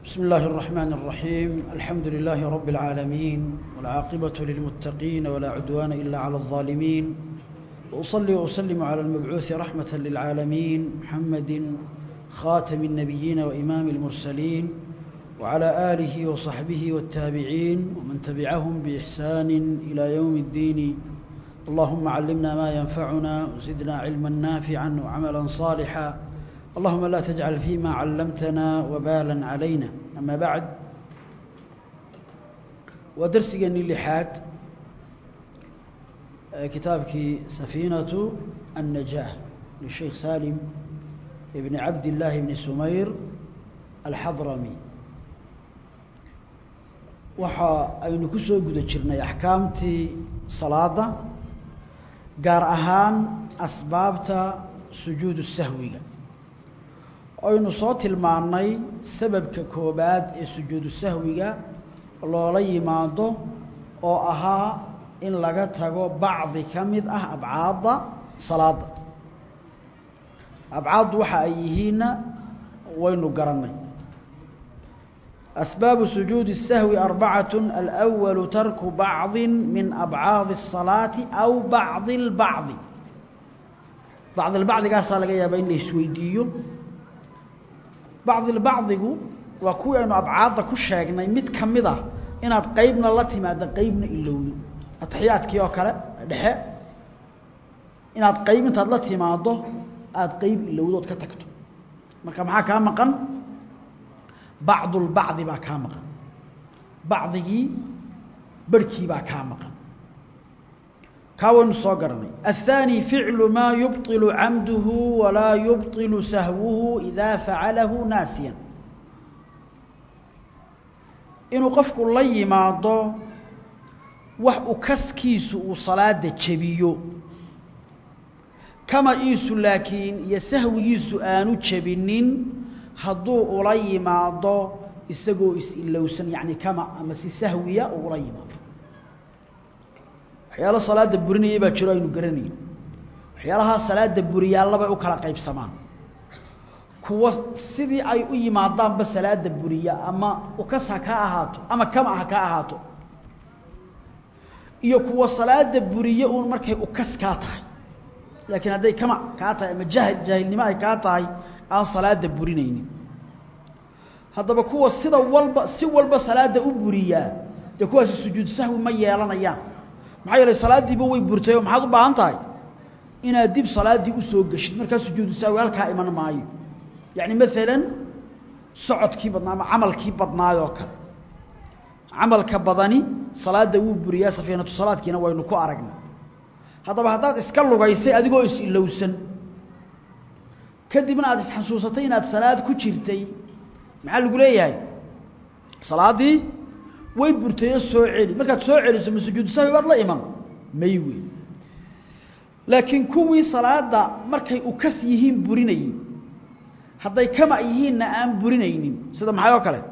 بسم الله الرحمن الرحيم الحمد لله رب العالمين والعاقبة للمتقين ولا عدوان إلا على الظالمين وأصلي وأسلم على المبعوث رحمة للعالمين محمد خاتم النبيين وإمام المرسلين وعلى آله وصحبه والتابعين ومن تبعهم بإحسان إلى يوم الدين اللهم علمنا ما ينفعنا وزدنا علما نافعا وعملا صالحا اللهم لا تجعل فيما علمتنا وبالا علينا أما بعد ودرسيني اللحاد كتابك سفينة النجاة للشيخ سالم ابن عبد الله بن سمير الحضرمي waxa aynu ku soo guda jirnay axkaamtii salaada gaar ahaan asbaabta sujuudu sahwiga aynu soo tilmaannay sababka koobaad ee sujuudu sahwiga loola yimaado oo ahaa in laga tago bacdi ka mid ah abcaadda salaada abcaaddu waxa ay yihiinna waynu garannay أسباب سجود السهو أربعة الأول ترك بعض من أبعاض الصلاة أو بعض البعض بعض البعض قال صلى يا بين سويديو بعض البعض وكو أنه أبعاض كشاقنا مد كمدا إن قيبنا التي ما قيبنا إلو أتحيات كيو كلا دحاء إن قيبنا التي ما ضو أد قيب إلو دوت كتكتو marka maxaa kaa maqan bacdu lbacdi baa kaa maqan bacdigii barhkii baa kaa maqan kaa waynu soo garanay aلthaanي ficlu maa yubطilu camduhu walaa yubطilu sahwuhu idaa facalahu naasiya inuu qofku la yimaado wax u kaskiisu uu salaada jebiyo kama iisu laakiin iyo sahwigiisu aanu jebinin hadduu ula yimaado isagoo is-ilowsan yacni kama ama si sahwiya uu ula yimaado waxyaalo salaada burinayay baa jiro aynu garanayn waxyaalahaa salaada buriyaallabay u kala qaybsamaan kuwa sidii ay u yimaadaanba salaada buriya ama ukas ha ka ahaato ama kama ha ka ahaato iyo kuwa salaada buriye uun markay ukas kaa tahay laakiin hadday kama kaa tahay ama jahil jaahilnimo ay kaa tahay aan salaada burinaynin haddaba kuwa sida walba si walba salaada u buriyaa dee kuwaasi sujuud sahwi ma yeelanayaan maxaa yeelay salaaddiiba way burtay oo maxaad u baahan tahay inaad dib salaaddii usoo geshid markaa sujuudu sahwi halkaa iman maayo yacni maalan socodkii badnaa ama camalkii badnaayoo kale camalka badani salaadda wuu buriyaa safiinatu salaadkiina waynu ku aragnay haddaba haddaad iska lugaysay adigoo is-ilowsan kadibna aad isxasuusatay inaad salaad ku jirtay maxaa lagu leeyahay salaaddii way burtayoo soo celi markaad soo celiso ma sujuudu sahwi baad la iman may wey laakiin kuwii salaadda markay ukas yihiin burinayey hadday kama yihiinna aan burinaynin sida maxay oo kale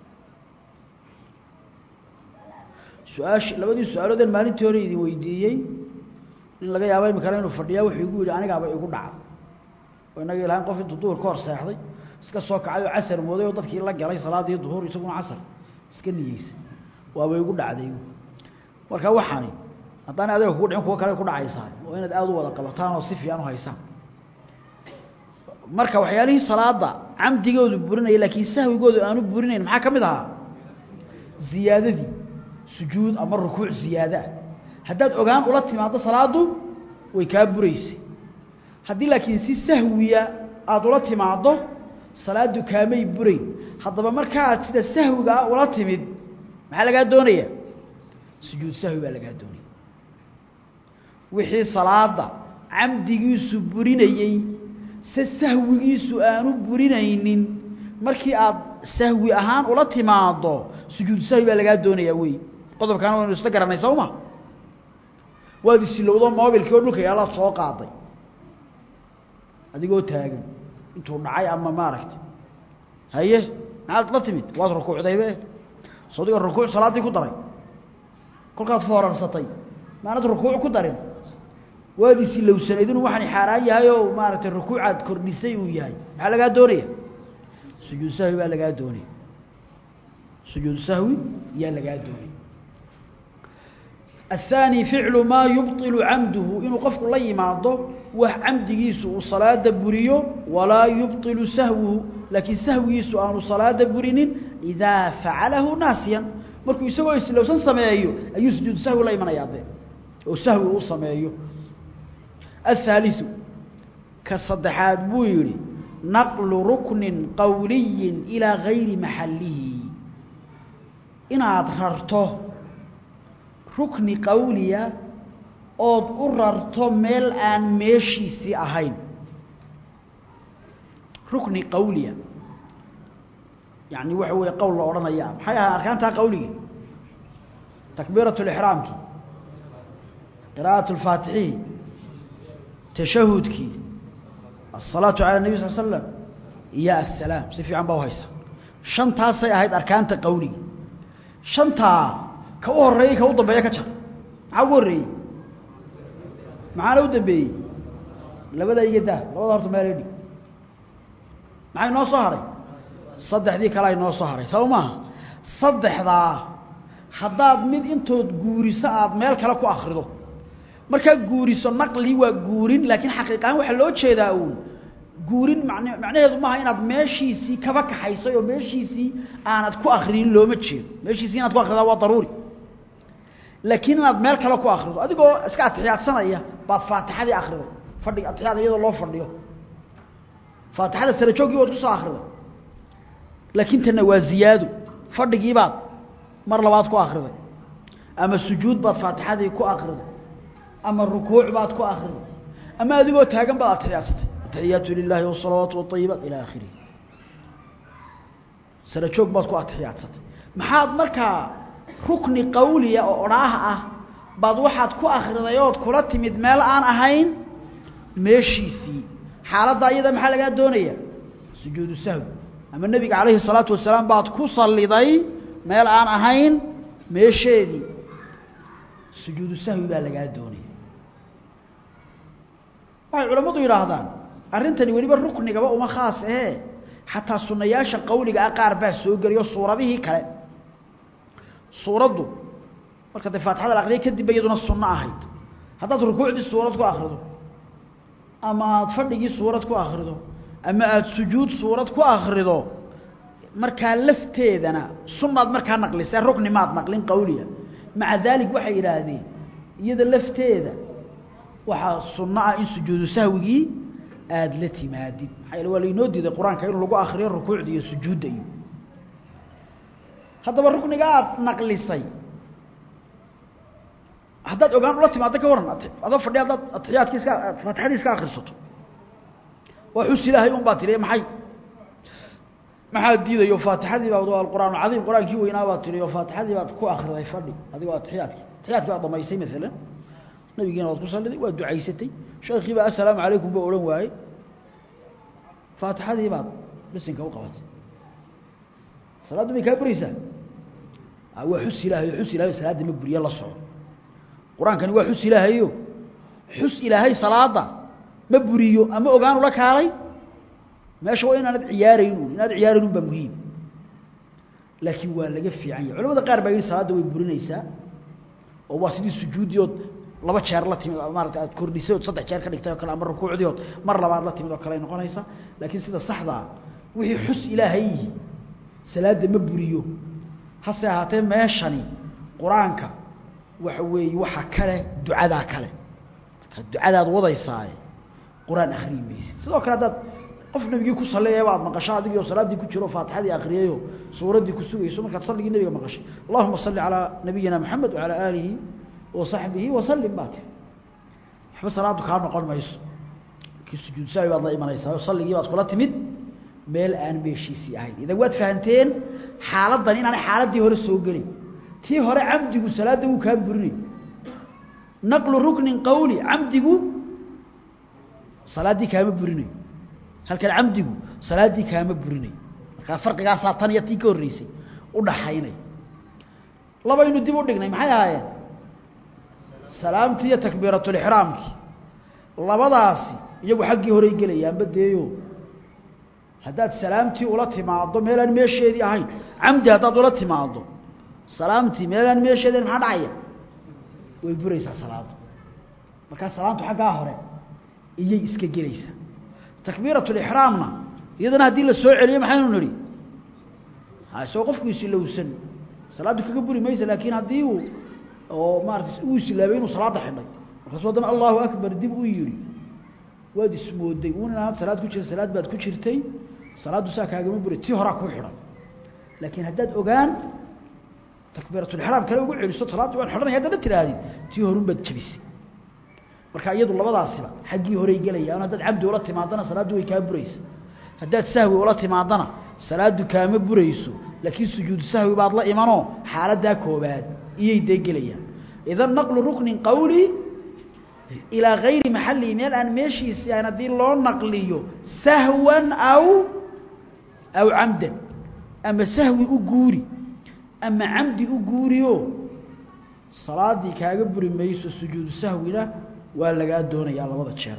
su-aashi labadii su-aaloodeen maalintii hore idin weydiiyey in laga yaabo imikana inuu fadhiyaa wuxuu igu yidhi anigaaba igu dhacda oo inaga ilahayn qof intuu duhur ka hor seexday iska soo kacay oo casar mooday oo dadkii la galay salaaddii duhur isaguna casar iska niyeysay waaba igu dhacday marka waxaani haddaana adiga kugu dhicin kuwo kale ku dhacaysaa oo inaad aada u wada qabataan oo si fiican u haysaan marka waxyaalihii salaada camdigoodu burinaya laakiin sahwigoodu aanu burinayn maxaa ka mid ahaa ziyaadadii sujuud ama rukuuc ziyaada ah haddaad ogaan ula timaaddo salaaddu way kaa buraysay haddii laakiin si sahwiya aada ula timaaddo salaaddu kaamay burayn haddaba markaaad sida sahwiga ah ula timid maxaa lagaa doonaya sujuud sahwi baa lagaa doonaya wixii salaada camdigiisu burinayey se sahwigiisu aanu burinaynin markii aad sahwi ahaan ula timaaddo sujuudu sahwi baa lagaa doonayaa wey qodobkaana waynu isla garanay sawma waad isilowdo mobilkii oo dhulka yaalaad soo qaaday adigoo taagan intuu dhacay ama maaragtay haye maxaad la timid waad rukuucdaybe sodiga rukuuc salaaddii ku daray kolkaad foorarsatay maanad rukuuc ku darin waad isilowsanayd inuu waxaan xaaraan yahay oo maaragtay rukuucaad kordhisay uu yahay maxaa lagaa doonaya sujuud sahwi baa lagaa doonaya sujuudu sahwi yaa lagaa doonay الثاني فعل ما يبطل عمده إنه قفك الله يماضه وعمديسه صلاة بريو ولا يبطل سهوه لكن سهويسه أنه صلاة برين إذا فعله ناسيا مركو يسوي لو سن سمايو أي سجود سهو لا يمنع يعطيه أو سهو سمايو الثالث كالصدحات بويري نقل ركن قولي إلى غير محله إن أظهرته rukni qawliya ood u rarto meel aan meeshiisii ahayn rukni qawliya yani waxa weeye qowl la odhanaya maxay ahaa arkaantaa qawligii takbiirat lixraamkii qira'at lfaatixihi tashahudkii asalaatu cala nebi sal slam iyo assalaam si fiican baa uhaysa shantaasay ahayd arkaanta qawligii shantaa ka u horeeyey ka u dambeeya ka jar maxaa ugu horreeyey maxaana u dambeeyey labada iga daa labada horta meelay dhig maxay noo soo hadhay saddexdii kale ay noo soo hadhay saba maaha saddexdaa haddaad mid intood guuriso aada meel kale ku akrido markaa guuriso naqli waa guurin laakiin xaqiiqahaan waxaa loo jeedaa uun guurin man macnaheedu maaha inaad meeshiisii kaba kaxaysay oo meeshiisii aanad ku akriyin looma jeedo meeshiisii inaad ku akridaa waa daruuri laakiin inaad meel kale ku akrido adigoo iska atixiyaadsanaya baad faatixadii akriday fadhiga atixiyaad iyadoo loo fadhiyo faatixada sare joogii waad kusoo akriday laakiin tanna waa ziyaado fadhigiibaad mar labaad ku akriday ama sujuud baad faatixadii ku akriday ama rukuuc baad ku akriday ama adigoo taagan baad atixiyaadsatay atixiyaatu lilaahi wasalawaatu waطayibaat ila akhirihi sare joog baad ku atixiyaadsatay maxaad markaa rukni qawliya oo odhaah ah baad waxaad ku akhriday ood kula timid meel aan ahayn meeshiisii xaaladda iyada maxaa lagaa doonaya sujuudu sahwi ama nebiga calayhi salaatu wasalaam baad ku salliday meel aan ahayn meesheedii sujuudu sahwi baa lagaa doonaya waxay culammadu yidhaahdaan arrintani weliba ruknigaba uma khaas ahee xataa sunnayaasha qawliga ah qaar baa soo geliyo suuradihii kale suuraddu marka dee faatixada la aqriyay kadib ba iyaduna sunno ahayd haddaad rukuucdii suurad ku akrido ama aada fadhigii suurad ku akrido ama aada sujuud suurad ku akrido markaa lafteedana sunnaad markaa naqlisee rukni maad naqlin qawliya maca daalik waxay yidhaahdeen iyada lafteeda waxaa sunno ah in sujuudu sahwigii aada la timaadid maxaa yaele waa lainoo diiday qur-aanka in lagu akriyo rukuucda iyo sujuudda iyo haddaba rukniga aada naqlisay haddaad ogaan ula timaado ka waran adoo fadhi haddaad atixiyaadki iska faatixadii iska akrisato waa xus ilaahay un baa tiri maxay maxaa diidayo faatixadii baa waa alquraan cadiim qur-aankii weynaa baa tiri oo faatixadii baad ku akriday fadhi adigoo atixiyaadki atixiyaadki baad dhamaysay maalan nabigiina waad ku salliday waa ducaysatay sheekii baa assalaamu calaykum baa odhan waayey faatixadii baad bisinka u qabatay salaaddu may kaa buraysaa waa xus ilaahay xus ilahay salaadda ma buriye la soco qur-aankani waa xus ilaahayo xus ilaahay salaada ma buriyo ama ogaan ula kaalay meesha waa inaanad ciyaaraynuun inaad ciyaaraynun baa muhiim laakiin waa laga fiican yahay culamada qaar baa yidhi salaadda way burinaysaa oo waa sidii sujuudiyood laba jeer la timid maarata aad kordhisay ood saddex jeer ka dhigtay oo kale ama rukuucdiood mar labaad la timid oo kale ay noqonaysaa laakiin sida saxdaa wixii xus ilaahay yihi salaadda ma buriyo hase ahaatee meeshani qur-aanka waxa weeye waxa kale ducadaa kale marka ducadaad wadaysaaye qur-aan akhriyi maysid sidoo kale haddaad qof nabigii ku salleeyaba aad maqasho adigoo salaaddii ku jiro faatixadii akhriyayo suuraddii ku sugayso markaad salligii nebiga maqashay allahuma salli calaa nabiyina moxamed wacalaa aalihi wa saxbihi wasallim baa tiri waxba salaaddu kaa noqon mayso kii sujuud saawi baad la imanaysaa oo salligii baad kula timid meel aan meeshiisii ahayn idan waad fahanteen xaaladdan inaanay xaaladdii hore soo gelin tii hore camdigu salaadda wuu kaa burinay naqlu ruknin qawli camdigu salaaddii kaama burinayo halkan camdigu salaaddii kaama burinayo markaa farqigaasaa tan iyo tii ka horreysay u dhaxaynay labaynu dib u dhignay maxay ahaayeen salaamtii iyo takbiiratulixraamkii labadaasi iyagu xaggii horey gelayaanba deeyo haddaad salaamtii ula timaado meelaan meesheedii ahayn camdi haddaad ula timaado salaamtii meelaan meesheedii ahayn maxaa dhacaya way buraysaa salaadu markaa salaamtu xaggaa hore iyay iska gelaysaa takbiiratulixraamna iyadana haddii la soo celiyo maxaynu nidhi isagoo qofku isilowsan salaaddu kaga buri maysa laakiin haddii uu oo maarata uu isilaabay inuu salaadda xidhay markaasuu haddana allahu akbar dib u yidhi waad ismooday uun inaad salaad ku jira salaad baad ku jirtay salaaddu saa kaagama buray tii horaa kuu xidhan laakiin haddaad ogaan takbiiratulixraam kale ugu celiso salaaddii waan xidhanaya haddana tihaahdid tii horun baad jebisay marka iyadu labadaasiba xaggii horey gelayaan haddaad cabdi ula timaadana salaaddu way kaa buraysa haddaad sahwi ula timaadana salaaddu kaama burayso laakiin sujuudu sahwi baad la imanoo xaaladdaa koobaad iyay dee gelayaan idan naqlu ruknin qawli ilaa gayri maxallihi meel aan meeshiisi ahayn haddii loo naqliyo sahwan aw aw camdan ama sahwi u guuri ama camdi u guuriyo salaaddii kaaga buri mayso sujuudu sahwina waa lagaa doonayaa labada jeer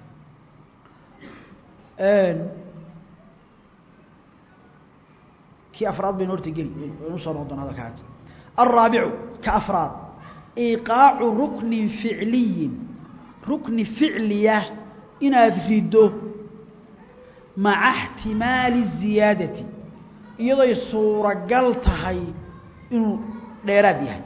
kii afraad baynu horta geli waynu soo noqon doona hadalkaas alraabicu ka afraad iiqaacu ruknin ficliyin rukni ficliya inaad riddo maca اxtimaali الziyaadati iyadoy suuragal tahay inuu dheeraad yahay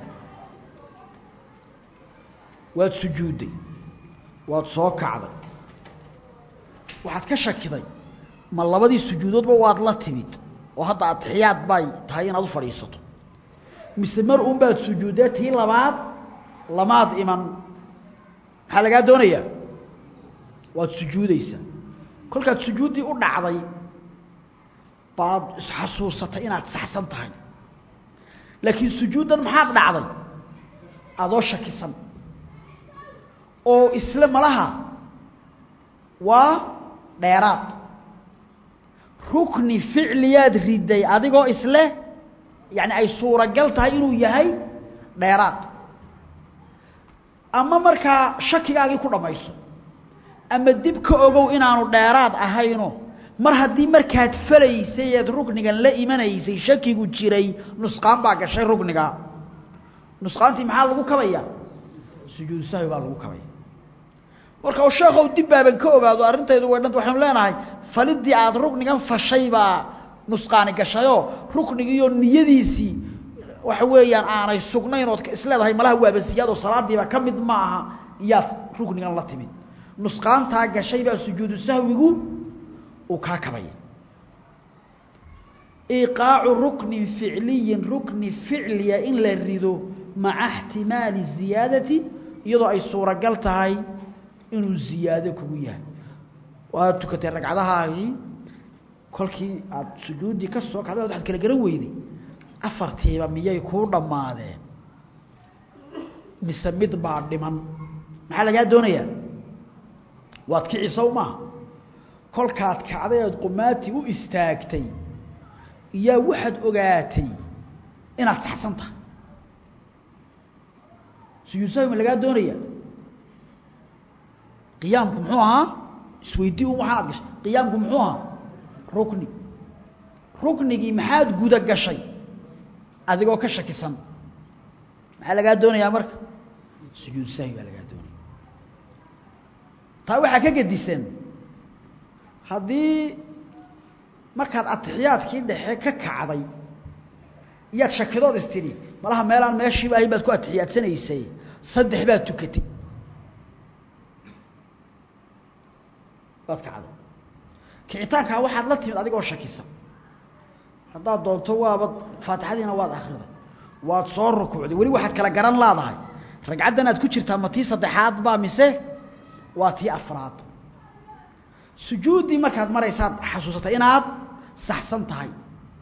waad sujuudday waad soo kacday waxaad ka shakiday ma labadii sujuudoodba waad la timid oo hadda atixiyaad bay tahay inaad u fadhiisato mise mar un baad sujuuddee tii labaad lamaad iman maxaa lagaa doonayaa waad sujuudaysaa kolkaad sujuuddii u dhacday baad isxasuusatay inaad saxsan tahay laakiin sujuuddan maxaad dhacday adoo shakisan oo isle malaha waa dheeraad rukni ficliyaad riday adigoo isle yani ay suuragal tahay inuu yahay dheeraad ama markaa shakigaagii ku dhammayso ama dib ka ogow inaanu dheeraad ahayno mar haddii markaad falaysay eed ruknigan la imanaysay shakigu jiray nusqaan baa gashay rukniga nusqaantii maxaa lagu kabaya sujuudu sahwi baa lagu kabaya marka oo sheekhow dib baaban ka ogaado arrintaydu way dhanta waxaynu leenahay falidii aad ruknigan fashay baa nusqaani gashayoo ruknigiiyo niyadiisii waxa weeyaan aanay sugnayn ood isleedahay malaha waabasiyaad oo salaadiiba ka mid ma aha iyaad ruknigan la timid nusqaantaa gashay baa sujuudu sahwigu uu kaa kabaya iiqaacu ruknin ficliyin rukni ficliya in la rido maca اxtimaali ziyaadati iyadoo ay suuragal tahay inuu ziyaado kugu yahay waad tukatay ragcadahaagii kolkii aada sujuuddii ka soo kacday waxaad kala garan weyday afartiiba miyay kuu dhammaadeen mise mid baa dhiman maxaa lagaa doonayaa waad kici sow maaha kolkaad kacday ood qumaati u istaagtay iyaa waxaad ogaatay inaad saxsan tahay sujuud sahwi ma lagaa doonaya qiyaamku muxuu ahaa isweydii un waxaan ad gashay qiyaamku muxuu ahaa rukni ruknigii maxaad guda gashay adigoo ka shakisan maxaa lagaa doonayaa marka sujuud sahwi baa lagaa doonaya taa waxaa ka gedisan haddii markaad atixiyaadkii dhexe ka kacday iyaad shakidood istidhi malaha meelaan meeshiiba ahayn baad ku atixiyaadsanaysay saddex baad tukatay waad kacday kicitaankaa waxaad la timid adigoo shakisan haddaad doonto waaba faatixadiina waad akhriday waad soo rukuucday weli waxaad kala garan laadahay ragcaddan aad ku jirtaa ma tii saddexaad baa mise waa tii afraad sujuuddii markaad maraysaad xasuusatay inaad saxsan tahay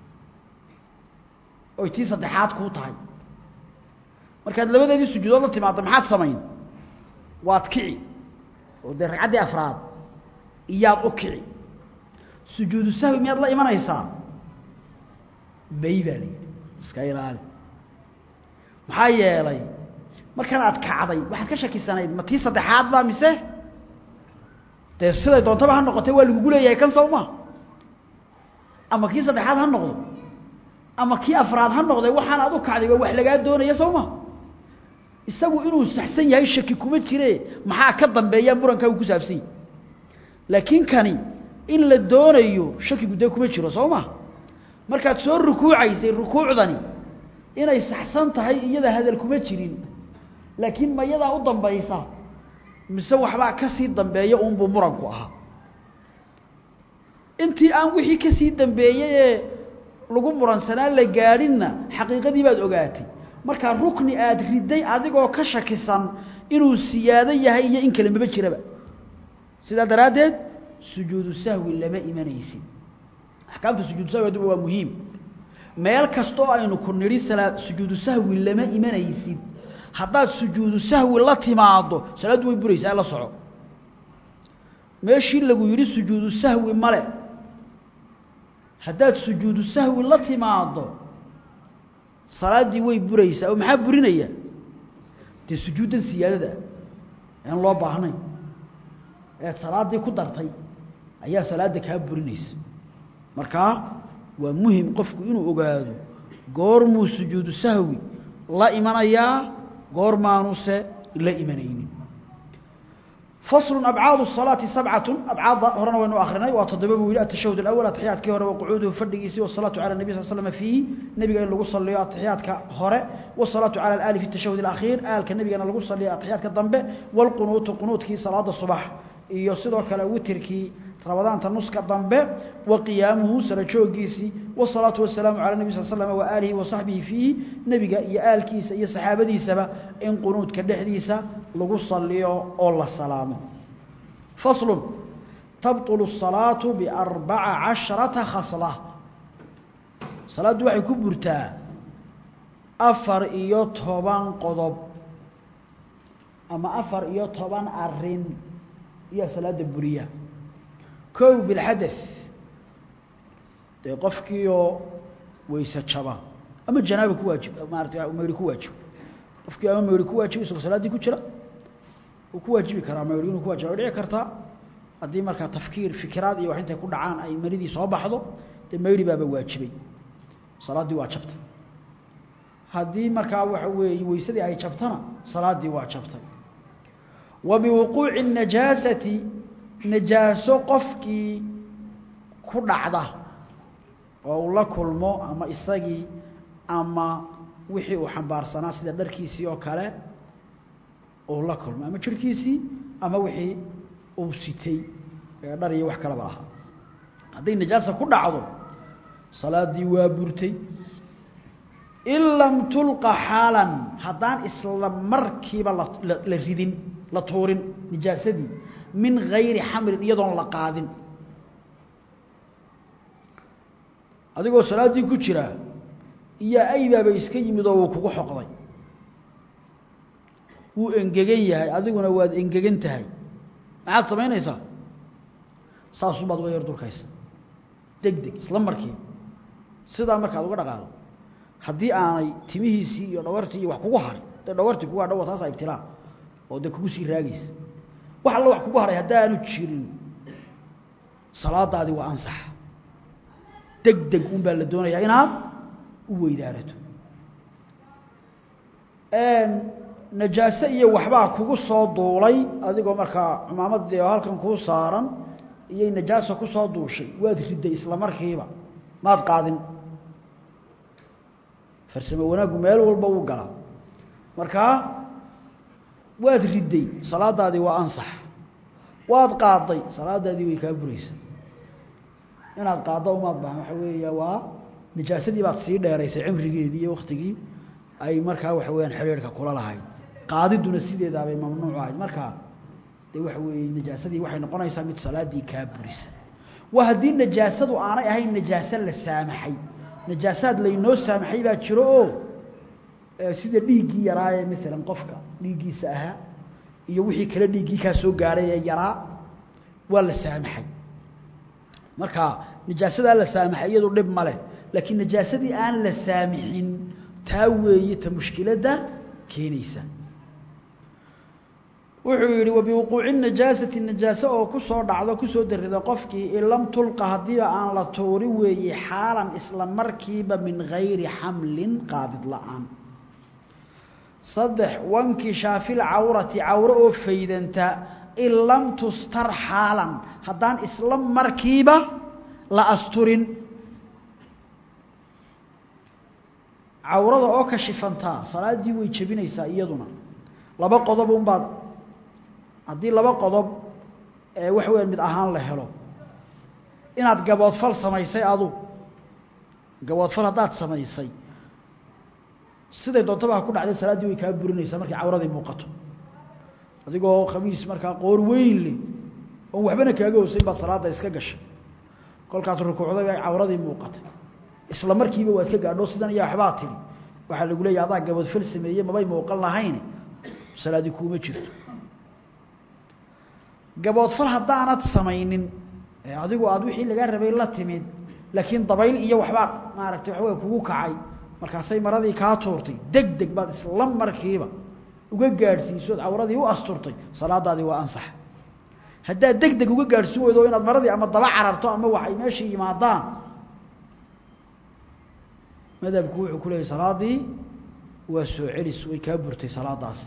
oy tii saddexaad kuu tahay markaad labadeedii sujuudood la timaaddo maxaad samayn waad kici oo dee ragcaddii afraad iyaad u kici sujuudu sahwi miyaad la imanaysaa may baa layidhi iska ilaali maxaa yeelay markan aad kacday waxaad ka shakisanayd ma tii saddexaad baa mise dee siday doontaba ha noqotay waa lagugu leeyahay kan sow ma ama kii saddexaad ha noqdo ama kii afraad ha noqday waxaan aad u kacday waa wax lagaa doonaya soo ma isagu inuu saxsan yahay shaki kuma jire maxaa ka dambeeya murankaa uu ku saabsan yahay laakiin kani in la doonayo shakigu dee kuma jiro soo ma markaad soo rukuucaysay rukuucdani inay saxsan tahay iyada hadal kuma jirin laakiin mayadaa u dambaysa mise waxbaa ka sii dambeeya uunbuu muranku ahaa intii aan wixii ka sii dambeeyey ee lagu muransanaa la gaadhinna xaqiiqadii baad ogaatay markaa rukni aad riday adigoo ka shakisan inuu siyaado yahay iyo in kale maba jiraba sidaa daraaddeed sujuudu sahwi lama imanaysid axkaamta sujuudu sahwi aduba waa muhiim meel kastoo aynu ku nidhi salaa sujuudu sahwi lama imanaysid haddaad sujuudu sahwi la timaado salaaddu way buraysaa la soco meeshii lagu yidhi sujuudu sahwi male haddaad sujuudu sahwi la timaado salaaddii way buraysaa oo maxaa burinaya dee sujuuddan siyaadada aan loo baahnayn eed salaaddii ku dartay ayaa salaadda kaa burinaysa markaa waa muhim qofku inuu ogaado goormuu sujuudu sahwi la imanayaa goormaanuse la imanaynin فصل أبعاد الصلاة سبعة أبعاد هرنا وإنه آخرنا وتضبب إلى التشهد الأول أتحيات كهرة وقعوده فردقيسي والصلاة على النبي صلى الله عليه وسلم فيه نبي قال له صلى أتحيات كهرة والصلاة على الآل في التشهد الأخير آل كالنبي قال له صلى أتحيات كالضنبة والقنوت قنوت كي صلاة الصباح يصدق كلا وتر كي رمضان تنص كالضنبة وقيامه سرجوجيسي والصلاة والسلام على النبي صلى الله عليه وسلم وآله وصحبه فيه نبي يا آل كيس يا صحابة ديسة إن قنوت كالدحديسة lagu saliyo oo la salaamo fasl tabطل الصلاaة بأربaca caشhرaةa khصلة salaaddu waxay ku burtaa afar iyo toban qodob ama afar iyo toban arin iyo salaada buriya kow biاlxadaث dee qofkiioo weyse jaba ama janaaba ku waajib maarata meyri ku waajib qofkii ama meyri ku waajib isagoo salaaddii ku jira uu ku waajibi karaa meyri inuu ku wajiba way dhici kartaa haddii markaa tafkiir fikiraad iyo wax intay ku dhacaan ay maridii soo baxdo dee meyri baaba waajibay salaaddii waa jabtay haddii markaa waxa weeye weysadii ay jabtana salaaddii waa jabtay wa biwuquuci الnajaasati najaaso qofkii ku dhacda oo uu la kulmo ama isagii ama wixii uu xambaarsanaa sida dharkiisii oo kale uu la kulmo ama jirhkiisii ama wixii uu sitay ee dhar iyo wax kaleba lahaa hadday najaasa ku dhacdo salaaddii waa burtay in lam tulqa xaalan haddaan isla markiiba la ridin la tuurin nijaasadii min gayri xamrin iyadoon la qaadin adigoo salaaddii ku jira iyo aybaaba iska yimid oo wuu kugu xoqday wuu engegan yahay adiguna waad engegan tahay maxaad samaynaysaa saasubaad uga yar durkaysa deg deg isla markii sidaa markaad uga dhaqaaqdo haddii aanay timihiisii iyo dhawartii iyo wax kugu haray dee dhawartii kugu hadha wa taasaa ibtilaa oo dee kugu sii raagaysa wax alla wax kugu haray haddaanu jirin salaadaadii waa ansax deg deg un baa la doonayaa inaad u weydaarato najaaso iyo waxbaa kugu soo duulay adigoo markaa cumaamadii oo halkan kuu saaran iyay najaaso ku soo duushay waad riday isla markiiba maad qaadin farsamo wanaaggu meel walba uu galaa markaa waad riday salaadaadii waa ansax waad qaaday salaadaadii way kaa buraysa inaad qaaddo umaad bahan waxa weeya waa najaasadii baad sii dheeraysay cimrigeedii iyo waktigii ay markaa waxa weyaan xidhiirhka kula lahayd qaadiduna sideedaabay mamnuuc ahayd markaa dee waxa weeye najaasadii waxay noqonaysaa mid salaaddii kaa burisa waa haddii najaasadu aanay ahayn najaaso la saamaxay najaasaad laynoo saamaxay baa jiro oo sida dhiiggii yaraaye maalan qofka dhiiggiisa ahaa iyo wixii kale dhiiggii kaa soo gaadhay ee yaraa waa la saamaxay marka najaasadaa la saamaxay iyadu dhib ma leh laakiin najaasadii aan la saamixin taa weeye ta mushkiladda keenaysa wuxuu yidhi wabiwuquuci najaasati najaaso oo ku soo dhacdo kusoo darida qofkii in lam tulqa haddiiba aan la tuurin weeye xaalan isla markiiba min gayri xamlin qaadid la-aan saddex wankishaafil cawrati cawro oo faydanta in lam tustar xaalan haddaan isla markiiba la asturin cawrada oo kashifantaa salaaddii way jebinaysaa iyaduna laba qodob unbaad haddii laba qodob ee waxa weya mid ahaan la helo inaad gaboodfal samaysay adu gaboodfal haddaad samaysay siday doontaba ha ku dhacday salaaddii way kaa burinaysaa markay cawradii muuqato adigoo khamiis markaa qoor weyn leh oon waxbana kaaga hoosayn baad salaadda iska gashay kolkaad rukuucday ay cawradii muuqatay isla markiiba waad ka gaadho sidan ayaa waxbaa tidhi waxaa lagu leeyahy adaa gaboodfal sameeye mabay muuqan lahayn salaadii kuuma jirto gaboodfal haddaanad samaynin adigu aad wixii lagaa rabay la timid laakiin dabayl iyo waxbaa maaragtay waxawey kugu kacay markaasay maradii kaa tuurtay deg deg baad isla markiiba uga gaadhsiisood cawradii u asturtay salaadaadii waa ansax haddaad deg deg uga gaadhsiin weydo inaad maradii ama daba cararto ama wax ay meeshii yimaadaan madhabku wuxuu ku leeyahy salaadii waa soo celis way kaa burtay salaadaasi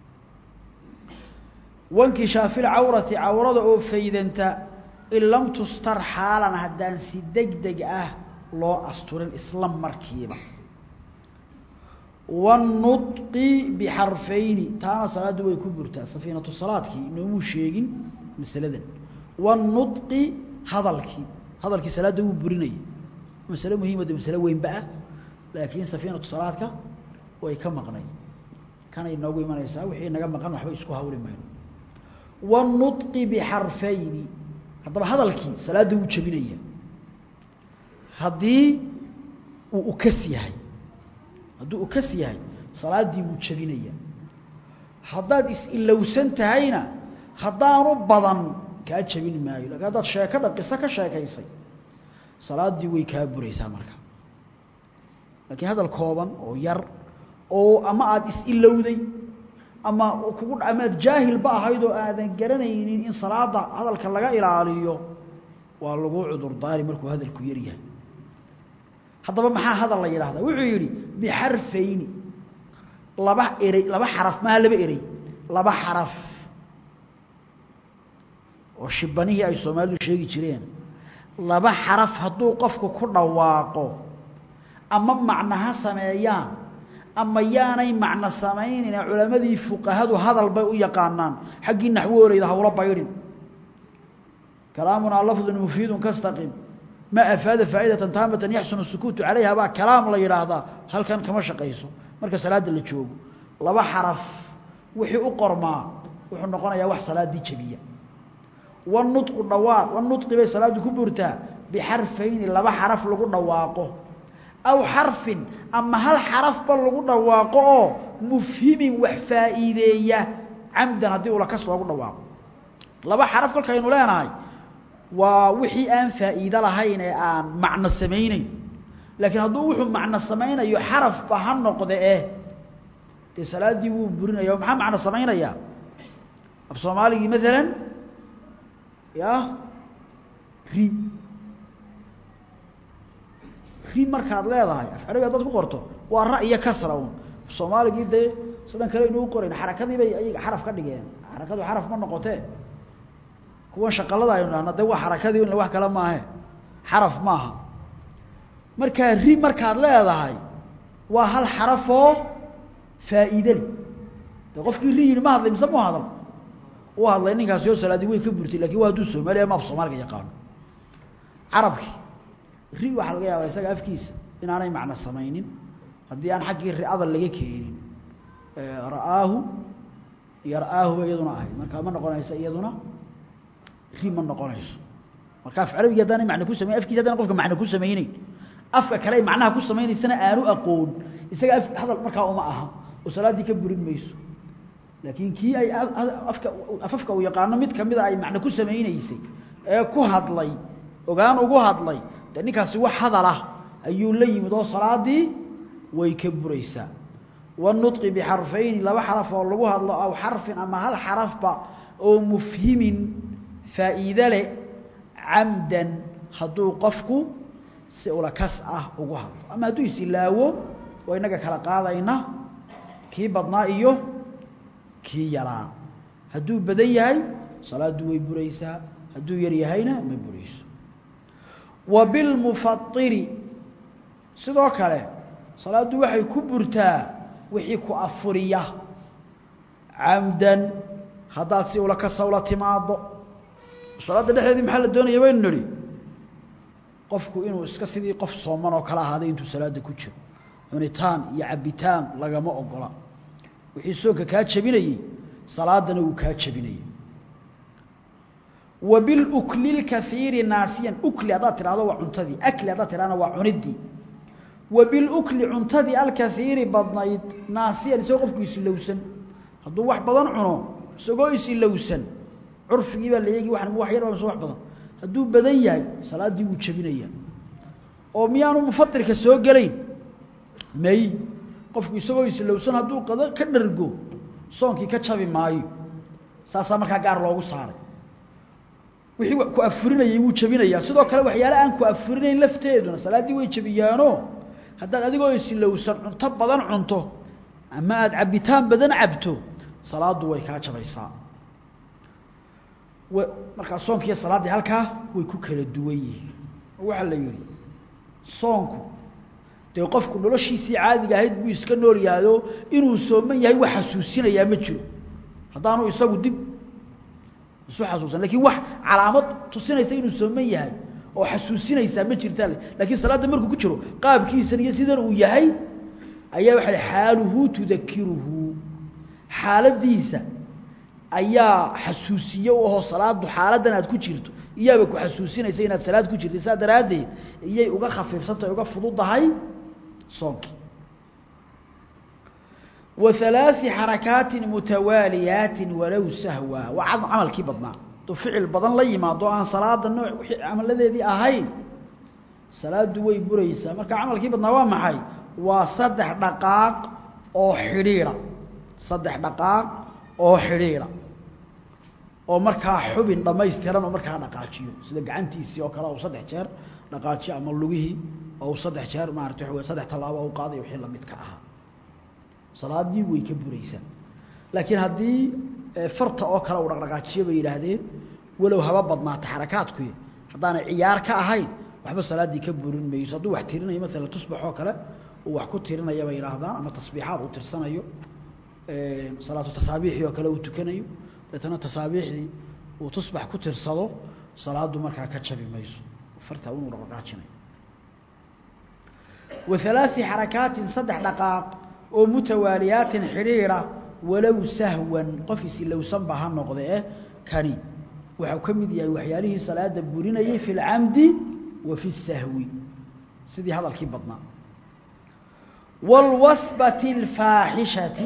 wankishaafil cawrati cawrada oo faydanta in lam tustar xaalan haddaan si deg deg ah loo asturin isla markiiba waannutqi bixarfayni taana salaaddu way ku burtaa safiinatu salaadkii inoomuu sheegin masaladan waannutqi hadalkii hadalkii salaadda wuu burinaya masale muhiima de masale weynba ah laakiin safiinatu salaadka way ka maqnay kanay noogu imanaysaa wixii naga maqan waxba isku hawli mayno waannutqi bixarfayni haddaba hadalkii salaadda wuu jebinaya haddii uu ukas yahay hadduu ukas yahay salaaddii wuu jebinaya haddaad is-ilowsan tahayna haddaanu badan kaa jebin maayo lakiin haddaad sheekadha qiso ka sheekaysay salaaddii way kaa buraysaa marka laakiin hadal kooban oo yar oo ama aada is-ilowday ama kugu amaad jaahilba ahayd oo aadan garanaynin in salaada hadalka laga ilaaliyo waa lagu cudurdaari markuu hadalku yar yahay haddaba maxaa hadal la yidhahdaa wuxuu yidhi bixarfayni laba erey laba xaraf maha laba erey laba xaraf oo shibanihii ay soomaalidu sheegi jireen laba xaraf hadduu qofku ku dhawaaqo ama macno ha sameeyaan ama yaanay macno samaynin culammadii fuqahadu hadal bay u yaqaanaan xaggii naxwooleyda hawla baydhin kalaamunaa lafdun mufiidun kastaqim ma afaada faa'idatan taamatan yaxsunu sukuutu calayha baa kalaam la yidhaahdaa halkan kama shaqayso marka salaadda la joogo laba xaraf wixii u qormaa wuxuu noqonayaa wax salaaddii jebiya wanutqu dhawaaq wanutqi bay salaaddu ku burtaa bixarfayni laba xaraf lagu dhawaaqo aw xarfin ama hal xarafba lagu dhawaaqo oo mufhimin wax faa'iideeya camdan haddii ula kas loogu dhawaaqo laba xaraf kolkaynu leenahay waa wixii aan faa'iido lahayn ee aan macno samayneyn laakiin hadduu wuxuu macno samaynayo xarafba ha noqde eh dee salaaddii wuu burinaya maxaa macno samaynayaa af soomaaligii maalan ya ri ri markaad leedahay af carabi haddaad ku qorto waa ra iyo kasra un soomaaligii dee sidan kale inuu qorayn xarakadii bay ayaga xaraf ka dhigeen xarakadu xaraf ma noqotee kuwan shaqalada aynu dhahna de waa xarakadii in wax kale maahe xaraf maaha markaa ri markaad leedahay waa hal xarafoo faa'iide leh de qofkii ri yidhi ma hadlay mise mu hadal u hadlay ninkaasi oo salaadii way ka burtay lakin waa hadduu soomaaliya ma af soomaaliga yaqaano carabkii ri waxaa laga yaabaa isaga afkiisa inaanay macno samaynin haddii aan xaggii ri'ada laga keenin ra'aahu iyo ra'aahu ba iyaduna ahayd markaa ma noqonaysa iyaduna ri ma noqonayso marka af carabigi haddaanay macno ku samayn afkiisa haddana qofka macno ku samayneyn afka kale ay macnaha ku samaynaysana aanu aqoon isaga af hadal markaa uma aha oo salaaddii ka burin mayso laakiin kii ay afka afafka uu yaqaano mid kamida ay macno ku samaynaysay ee ku hadlay ogaan ugu hadlay de ninkaasi wax hadal ah ayuu la yimid oo salaadii way ka buraysaa والنطق بحرفين لaba xرف oo lagu hadlo aw xarفin ama hal xarفba oo mfhimin faa'iide leh camdan hadduu qofku si ula kas ah ugu hadlo ama hadduu isilaawo waa inaga kala qaadayna kii badnaa iyo kii yaraa hadduu badan yahay salaadu way buraysaa hadduu yar yahayna ma burayso wa bilmufairi sidoo kale salaaddu waxay ku burtaa wixii ku afuriya camdan haddaad si ula kasa ula timaado salaadda dhexdeedii maxaa la doonaya baynu nidhi qofku inuu iska sidii qof sooman oo kale ahaaday intuu salaadda ku jiro cunitaan iyo cabitaan lagama ogola wixii soonka kaa jabinayey salaadana wuu kaa jabinayey wa bilukli lkaiiri naasiyan ukli haddaad tidhahdo waa cuntadii akli haddaad tidhahna waa cuniddii wa bilukli cuntadii alkaiiri badnayd naasiyan isagoo qofku isilowsan hadduu wax badan cuno isagoo isilowsan curfigii baa la eegi wax wax yar mise wax badan hadduu badan yahay salaaddii wuu jabinaya oo miyaanu mufatirka soo gelayn may qofku isagoo islowsan hadduu qado ka dhargo soonkii ka jabi maayo saasaa markaa gaar loogu saaray wixii ku afurinayay wuu jabinayaa sidoo kale waxyaale aan ku afurinayn lafteeduna salaaddii way jabiyaano haddaad adigoo islowsan cunto badan cunto ama aada cabitaan badan cabto salaaddu way kaa jabaysaa markaa soonkiiyo salaaddii halkaa way ku kala duwan yihiin oo waxaa la yidhi soonku dee qofku noloshiisii caadiga ahayd buu iska nool yahayo inuu sooman yahay wax xasuusinayaa ma jiro haddaanu isagu dib isu xasuusan lakiin wax calaamad tusinaysa inuu sooman yahay oo xasuusinaysaa ma jirtaa lakiin salaadda markuu ku jiro qaabkiisan iyo sidan uu yahay ayaa waxa xaaluhu tudakiruhu xaaladiisa ayaa xasuusiye u ahoo salaadu xaaladan aad ku jirto iyaaba ku xasuusinaysa inaad salaad ku jirtay saa daraaddeed iyay uga khafiifsantahay uga fududahay soonkii wa halaaثi xarakaatin mutawaaliyaatin walow sahwa waa camalkii badnaa hadduu ficil badan la yimaado aan salaada nooc wixii camaladeedii ahayn salaaddu way buraysaa marka camalkii badnaa waa maxay waa saddex dhaqaaq oo xidhiidha saddex dhaqaaq oo xidhiidha oo markaa xubin dhammaystiran oo markaa dhaqaajiyo sida gacantiisii oo kale u saddex jeer dhaqaajiyo ama lugihii oo saddex jeer maarata waxa wey saddex tallaabo u qaaday wixii lamidka ahaa salaaddii way ka buraysaa laakiin haddii farta oo kale uu dhaqdhaqaajiyo bay yidhaahdeen walow haba badnaata xarakaadkuy haddaanay ciyaar ka ahayn waxba salaaddii ka burin mayso hadduu wax tirinayo maalan tusbax oo kale uu wax ku tirinaya bay yidhaahdaan ama tasbiixaad uu tirsanayo salaatu tasaabiixii oo kale uu tukanayo deetana tasaabiixdii uu tusbax ku tirsado salaaddu markaa ka jabi mayso fartaa inuu dhaqdhaqaajinayo wa halaaثi xarakaatin saddex dhaqaaq oo mutawaaliyaatin xidhiidha walow sahwan qof isilowsanba ha noqde eh kani waxau ka mid yahay waxyaalihii salaada burinayay fi اlcamdi wa fi الsahwi sidii hadalkii badnaa wاlwahbati اlfaaxishati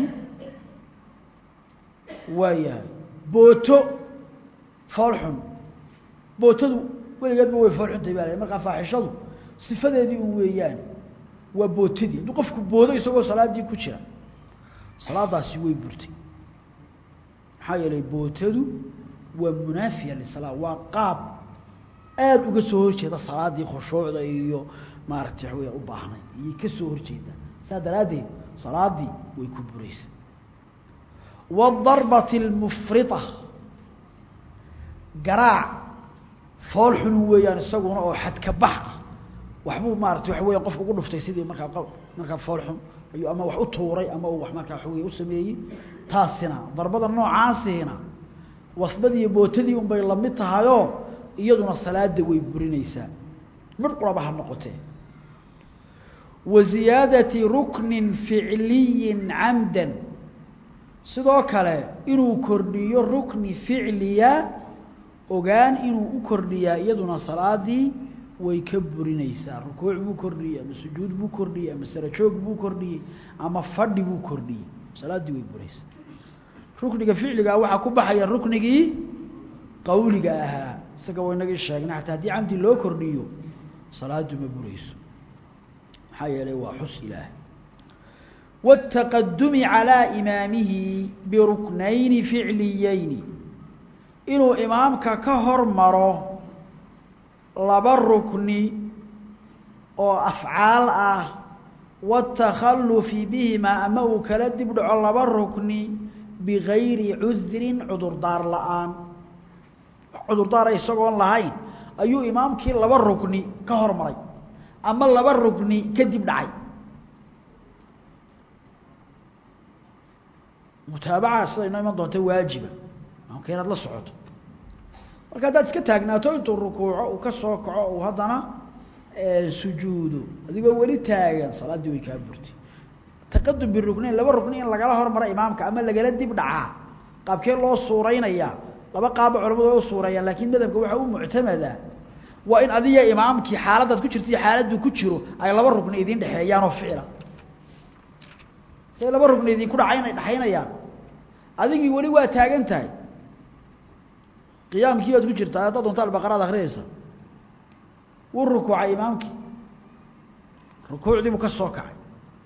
waayahay booto foolxun bootadu weligeedba way foolxuntay baa l markaa faaxishadu sifadeedii un weeyaan waa bootadii hadduu qofku boodo isagoo salaaddii ku jira salaadaasi way burtay maxaa yeelay bootadu waa munaafiya lisalaa waa qaab aada uga soo horjeeda salaaddii khushuucda iyo maaragtay waxa weya u baahnay iyay ka soo horjeeda saa daraaddeed salaaddii way ku buraysa waadarbati almufrita garaac fool xun weeyaan isaguna oo xadka bax ah waxbuu maarata waxa weya qofka ugu dhuftay sidii markaa markaa fool xun ayuu ama wax u tuuray ama uu wax markaa waxa wey u sameeyey taasina darbada noocaasina wasbadiiyo bootadii unbay lamid tahayoo iyaduna salaada way burinaysaa mid quraba ha noqotee wa ziyaadati ruknin ficliyin camdan sidoo kale inuu kordhiyo rukni ficliya ogaan inuu u kordhiyaa iyaduna salaadii way ka burinaysaa rukuuc buu kordhiyey ama sujuud buu kordhiyey ama sarajoog buu kordhiyey ama fadhi buu kordhiyey salaaddii way buraysaa rukniga ficligaa waxaa ku baxaya ruknigii qawliga ahaa isaga waynagii sheegnay xataa haddii camdi loo kordhiyo salaadu ma burayso maxaa yeelay waa xus ilaah والتقدم على إمامه بركنين فعليين إنه إمامك كهر مرو لبا ركن أو أفعال أه والتخلف بهما أما كلدب دعو لبا ركن بغير عذر عذر دار الآن عذر دار يسقون لهين أيو إمامك لبا ركن كهر مري أما لبا ركن كدب دعي mutaabaca sida inoo iman doonta waajiba maamka inaad la socoto marka haddaad iska taagnaato intuu rukuuco uu ka soo kaco uu haddana sujuudo adigoo weli taagan salaaddii way kaa burtay taqadum biruknayn laba rukni in lagala hormaro imaamka ama lagala dib dhacaa qaabkee loo suuraynayaa laba qaaba culamadu way u suureeyaan laakiin madhabka waxaa u muctamada waa in adiga imaamkii xaaladdaad ku jirto iyo xaaladdu ku jiro ay laba rukni idiin dhexeeyaan oo ficila say laba rugni idinku dhacayn dhaxaynayaan adigii weli waa taagan tahay qiyaamkii baad ku jirtaa haddaad doonta albaqaraad akhriyaysa wuu rukuucay imaamkii rukuucdii buu ka soo kacay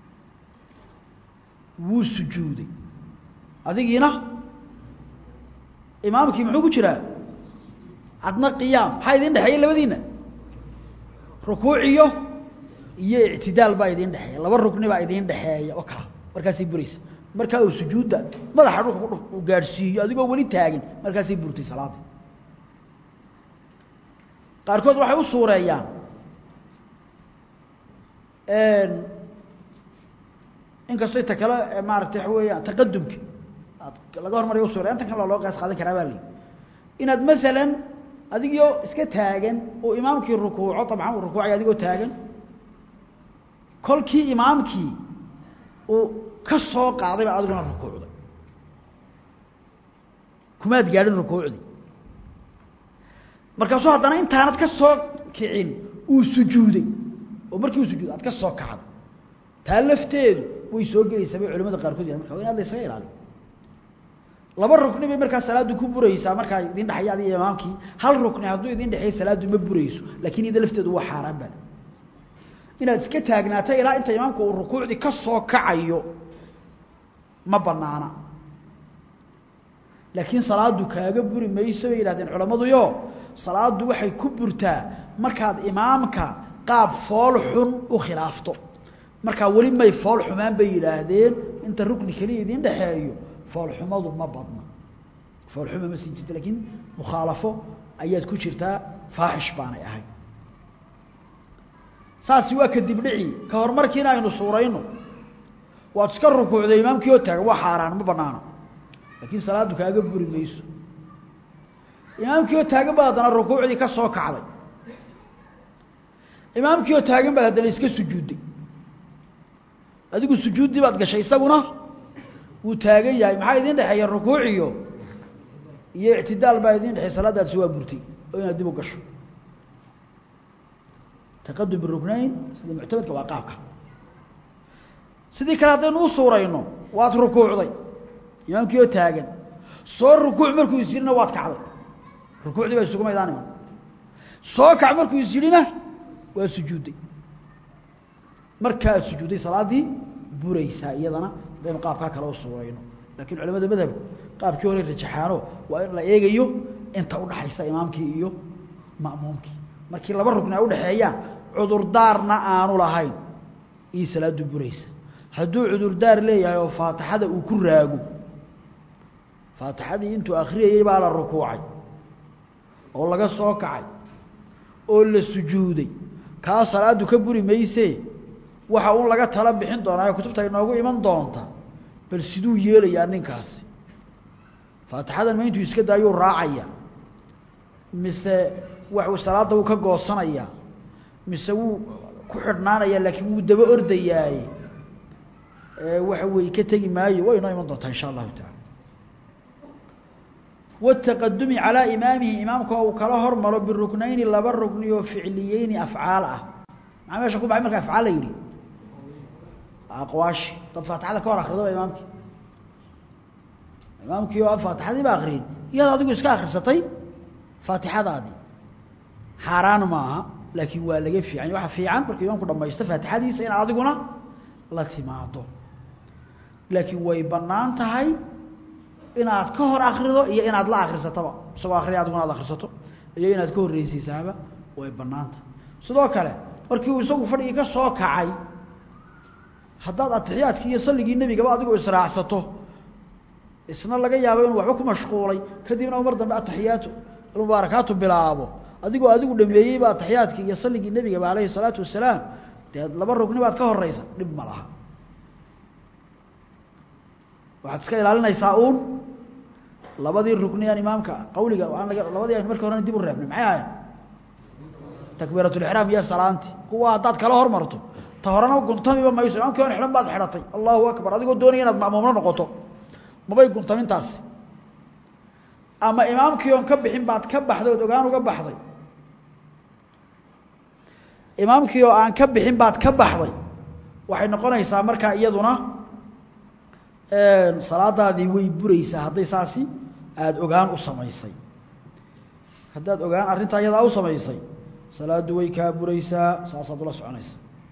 wuu sujuuday adigiina imaamkii muxuu ku jiraa adna qiyaam maxaa idin dhexeeya labadiina rukuuciyo iyo ictidaal baa idin dhexeeya laba rugni baa idin dhexeeya oo kala markaasay buraysa markaa uu sujuudda madaxa dhulka u gaadhsiiyo adigoo weli taagin markaasay burtay salaadii qaarkood waxay u suureeyaan inkastoo ta kale maaragtay waxa weeyaan taqadumka laga hormariyo u suureya intan kale loo qaas qaadan karaa baa la yidhi inaad maalan adigoo iska taagan oo imaamkii rukuuco dabcan uu rukuucay adigoo taagan kolkii imaamkii uu ka soo qaaday baa adiguna rukuucday kumaad gaadhin rukuucdii markaasuu haddana intaanad ka soo kicin uu sujuuday oo markii uu sujuuday aad ka soo kacday taa lafteedu way soo gelaysaa bay culamada qaarkood yahan marka waa in ad la ysaga ilaaliyo laba rukni bay markaa salaaddu ku buraysaa markaa idin dhexeeya adiga imaamkii hal rukni hadduu idin dhexeeya salaaddu ma burayso laakiin ida lafteedu waa xaaraan baa inaad iska taagnaato ilaa inta imaamka uu rukuucdii ka soo kacayo ma banaana laakiin salaadu kaaga buri mayso bay yidhahdeen culammaduyo salaadu waxay ku burtaa markaad imaamka qaab fool xun u khilaafto markaa weli may fool xumaan bay yidhaahdeen inta rukni keliya idin dhexeeyo foolxumadu ma badna foolxuma ma sii jirta laakiin mukhaalafo ayaad ku jirtaa faaxish baanay ahay saasi waa kadib dhici ka hor markiina aynu suurayno waad iska rukuucday imaamkii oo taagan waa xaaraan ma banaana laakiin salaaddu kaaga buri mayso imaamkii oo taagan baad haddana rukuucdii ka soo kacday imaamkii oo taagan baad haddana iska sujuudday adigu sujuuddii baad gashay isaguna wuu taagan yahay maxaa idin dhexeeya rukuuciyo iyo ictidaal baa idin dhexeey salaadaasi waa burtay oo inaad dib u gasho taqadum biruknayn sida muctamadka waa qaabka sidii kale haddaynu u suurayno waad rukuucday imaamkii oo taagan soo rukuuc markuu is yidhina waad kacday rukuucdii baa isugu maydaan iman soo kac markuu is yidhina waa sujuudday markaad sujuudday salaaddii buraysaa iyadana haddaynu qaabkaa kale u suurayno laakiin culamada madhabku qaabkii hore rajaxaano waa in la eegayo inta udhaxaysa imaamkii iyo ma'muumkii markii laba rugni ay udhaxeeyaan cudurdaarna aanu lahayn ii salaadu buraysa hadduu cudurdaar leeyahay oo faatixada uu ku raago faatixadii intuu akhriyayey baa la rukuucay oo laga soo kacay oo la sujuuday kaa salaadu ka buri maysee waxa uun laga tala bixin doonaa kutubta inoogu iman doonta bal siduu yeelayaa ninkaasi faatixadan ma intuu iska daayuu raacaya mise waxuu salaadda wuu ka goosanayaa mise wuu ku xidhnaanaya laakiin wuu daba ordayaaye waxa weeye ka tegi maayo way inoo iman doontaa insha allahu taala والتqdم عalى imaamihi imaamka uu kala hormaro biruknayni laba rukni oo ficliyeyni afcaal ah maxaa meesha ku baxay marka afcaal la yidhi aqwaashi dad faatixada ka hor akridaba imaamkii imaamkii oo faatixadii ba akriyin iyaad adigu iska akrisatay faatixadaadii xaaraan maaha laakiin waa laga fiican waxa fiican markuu imaamku dhamaysto faatixadiisa in adiguna la timaado laakiin way bannaan tahay inaad ka hor akrido iyo inaad la akrisatoba isagoo akriya adiguna ad akrisato iyo inaad ka horreysiisaaba way bannaan tahay sidoo kale markii uu isagu fadhigii ka soo kacay haddaad atixiyaadkii iyo salligii nebigaba adigoo israacsato isna laga yaabo inuu waxba ku mashquulay kadibna mar dambe ataxiyaatu almubaarakaatu bilaabo adigoo adigu dhameeyeyba ataxiyaadkii iyo salligii nebigaba alayhi salaatu wasalaam dee laba rugni baad ka horeysa dhib ma laha waxaad iska ilaalinaysaa uun labadii rugni aan imaamka qawliga aan laga labadii aynu markii horena dib u reebnay maxay ahayn takbiiratulixraam iyo salaanti kuwa haddaad kala hormarto ta horena guntamiba mayso imaamkii on xidhan baad xidhatay allahu akbar adigoo doonaya inaad ma'muumno noqoto mabay guntamintaasi ama imaamkii oon ka bixin baad ka baxday ood ogaan uga baxday imaamkii oo aan ka bixin baad ka baxday waxay noqonaysaa markaa iyaduna salaadaadii way buraysaa hadday saasi aada ogaan u samaysay haddaad ogaan arrintaa iyadaa u samaysay salaaddu way kaa buraysaa saasaad ula soconaysa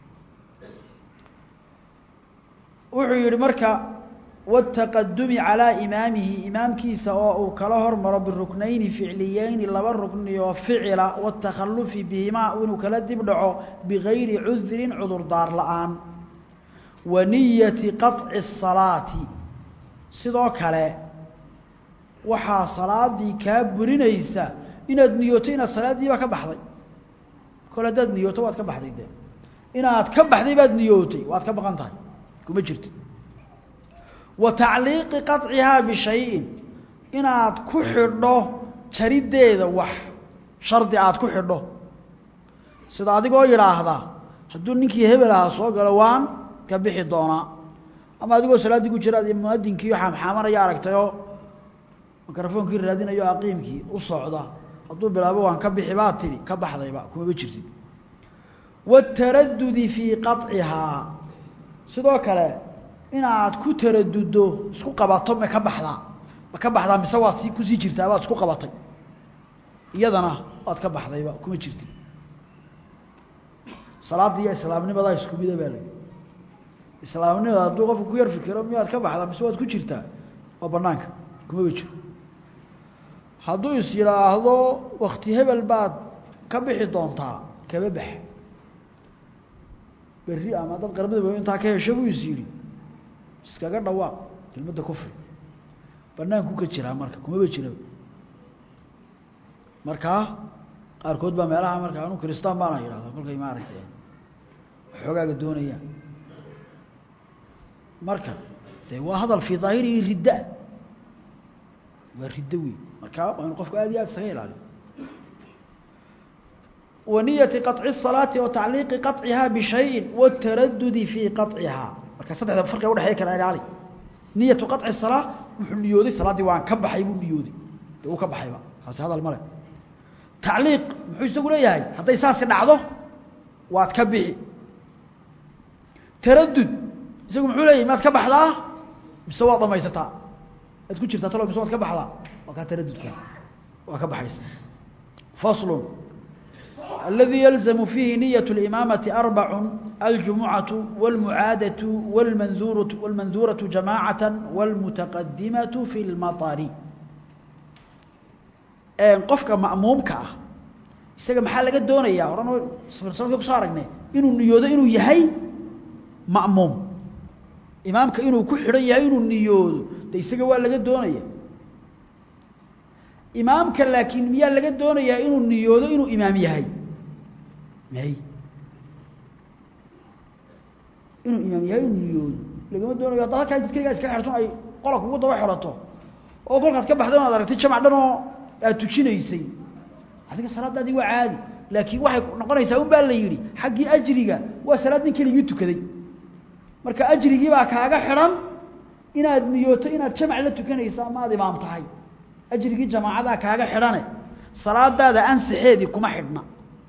wuxuu yihi marka wاtaqadumi calىa imaamihi imaamkiisa oo uu kala hormaro biruknayni ficliyeyni laba rukni oo ficila wاtakhalufi bihimaa inuu kala dib dhaco bigayri cudrin cudurdaar la-aan wa niyati qaطci الsalaati sidoo kale waxaa salaadii kaa burinaysa inaad niyooto inaad salaadiiba ka baxday kole haddaad niyooto waad ka baxday de inaad ka baxday baad niyootay waad ka baqan tahay kuma jirto wa tacliiqi qaطcihaa bishayin inaad ku xidho jariddeeda wax shardi aad ku xidho sida adigoo yidhaahda hadduu ninkii hebel ahaa soo galo waan ka bixi doonaa ama adigoo salaaddii ku jira muadinkii xaamxaamanaya aragtayoo mikrofoonkii raadinayo aqiimkii u socda hadduu bilaabo waan ka bixi baa tidhi ka baxdayba kumaba jirtid waataradudi fii qaطcihaa sidoo kale inaad ku taraduddo isku qabato ma ka baxdaa ma ka baxdaa mise waad si kusii jirtaa baad isku qabatay iyadana waad ka baxdayba kuma jirtid salaadda iyo islaamnimadaa isku mida baa lagi islaamnimada hadduu qofku ku yar fikiro miyaad ka baxdaa mise waad ku jirtaa waa banaanka kumaba jiro hadduu is yidhaahdo wakti hebel baad ka bixi doontaa kaba bax berri ama dad qaramada intaa ka hesho buu is yidhi iskaga dhawaaq kelmadda kufri banaanku ka jiraa marka kumaba jiraba markaa qaarkood baa meelaha marka anu kristaan baana yidhahda kolkay maaragtay xoogaaga doonayaan marka de waa hadal fii daahirihi ridda waa riddo wey marka waa inu qofku aad iyo aad isaga ilaaliyo waniyati qaطci الsalaati wa tacliiqi qaطcihaa bishayin wاtaradudi fii qaطcihaa marka saddexda farqiga udhexeeya kala ilaali niyatu qaطci الsalaa wuxuu niyooday salaaddii waan ka baxay buu niyooday de uu ka baxayba taasi hadal male tacliiq muxuu isagu leeyahay hadday saasi dhacdo waad ka bixi taradud isagu muxuu leeyahay maad ka baxdaa mise waad dhamaysataa ad ku jirtaa talo mise waad ka baxdaa waa kaa taradudka waa ka baxaysa faslu الذي يلزم فيه نية الإمامة أربع الجمعة والمعادة والمنذورة, والمنذورة جماعة والمتقدمة في المطر qofka ma'muumka ah isaga maxaa laga doonayaa horan sanadka kusoo aragnay inuu niyoodo inuu yahay ma'muum imaamka inuu ku xidhan yahay inuu niyoodo de isaga waa laga doonaya imaamka laakiin miyaa laga doonayaa inuu niyoodo inuu imaam yahay may inuu imaam yahay inuu niyoodo lagama doonayo haddaad halkaa jidkaygaa iska xerto ay qola kugu daba xerato oo kolkaad ka baxdo inaad aragtay jamac dhan oo aad tujinaysay adiga salaadaadii waa caadi laakiin waxay noqonaysaa un baa la yidhi xaggii ajriga waa salaad nin keligii tukaday marka ajrigii baa kaaga xidhan inaad niyooto inaad jamac la tukanayso ama aad imaam tahay ajrigii jamaacadaa kaaga xidhane salaadaada ansixeedii kuma xidhna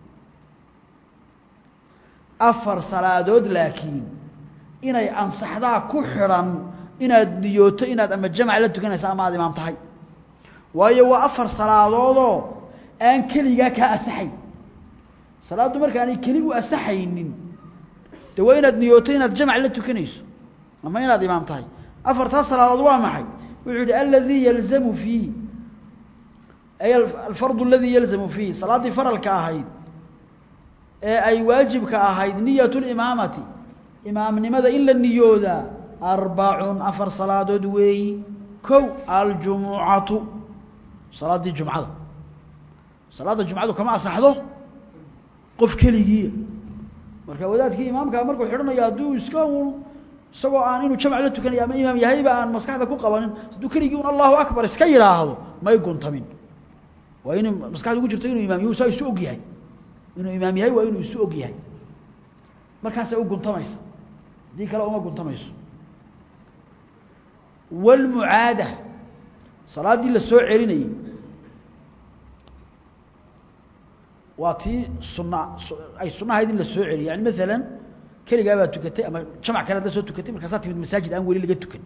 afar salaadood laakiin inay ansaxdaa ku xidhan inaad niyooto inaad ama jamac la tukanayso ama aad imaam tahay waayo waa afar salaadoodoo aan keligaa kaa asaxayn salaaddu markaanay keli u asaxaynin de waa inaad niyooto inaad jamac la tukanayso ama inaad imaam tahay afartaas salaadood waa maxay wuxuu yihi aladii yalzamu fiihi ay alfardu aladii yalzamu fiihi salaaddii faralka ahayd ee ay waajibka ahayd niyat limaamati imaamnimada in la niyoodaa arbacun afar salaadood weeyi kow aljumucatu salaaddii jumcada salaadda jumcadu kama asaxdo qof keligiiya marka wadaadkii imaamkaa markuu xidhanayo hadduu iska un isagoo aan inuu jamc la tukanaya ama imaam yahayba aan maskaxda ku qabanin hadduu keligii un allahu akbar iska yidhaahdo may guntamin waa inuu maskaxda ugu jirto inuu imaam yahu saa isu og yahay inuu imaam yahay waa inuu isu og yahay markaasay u guntamaysa haddii kale uma guntamayso wاlmucaada salaaddii la soo celinayey waa tii suna ay sunahayd in la soo celiyo yani maalan keligaa baa tukatay ama jamac kale hadda soo tukatay markaasaa timid masaajid aan weli laga tukan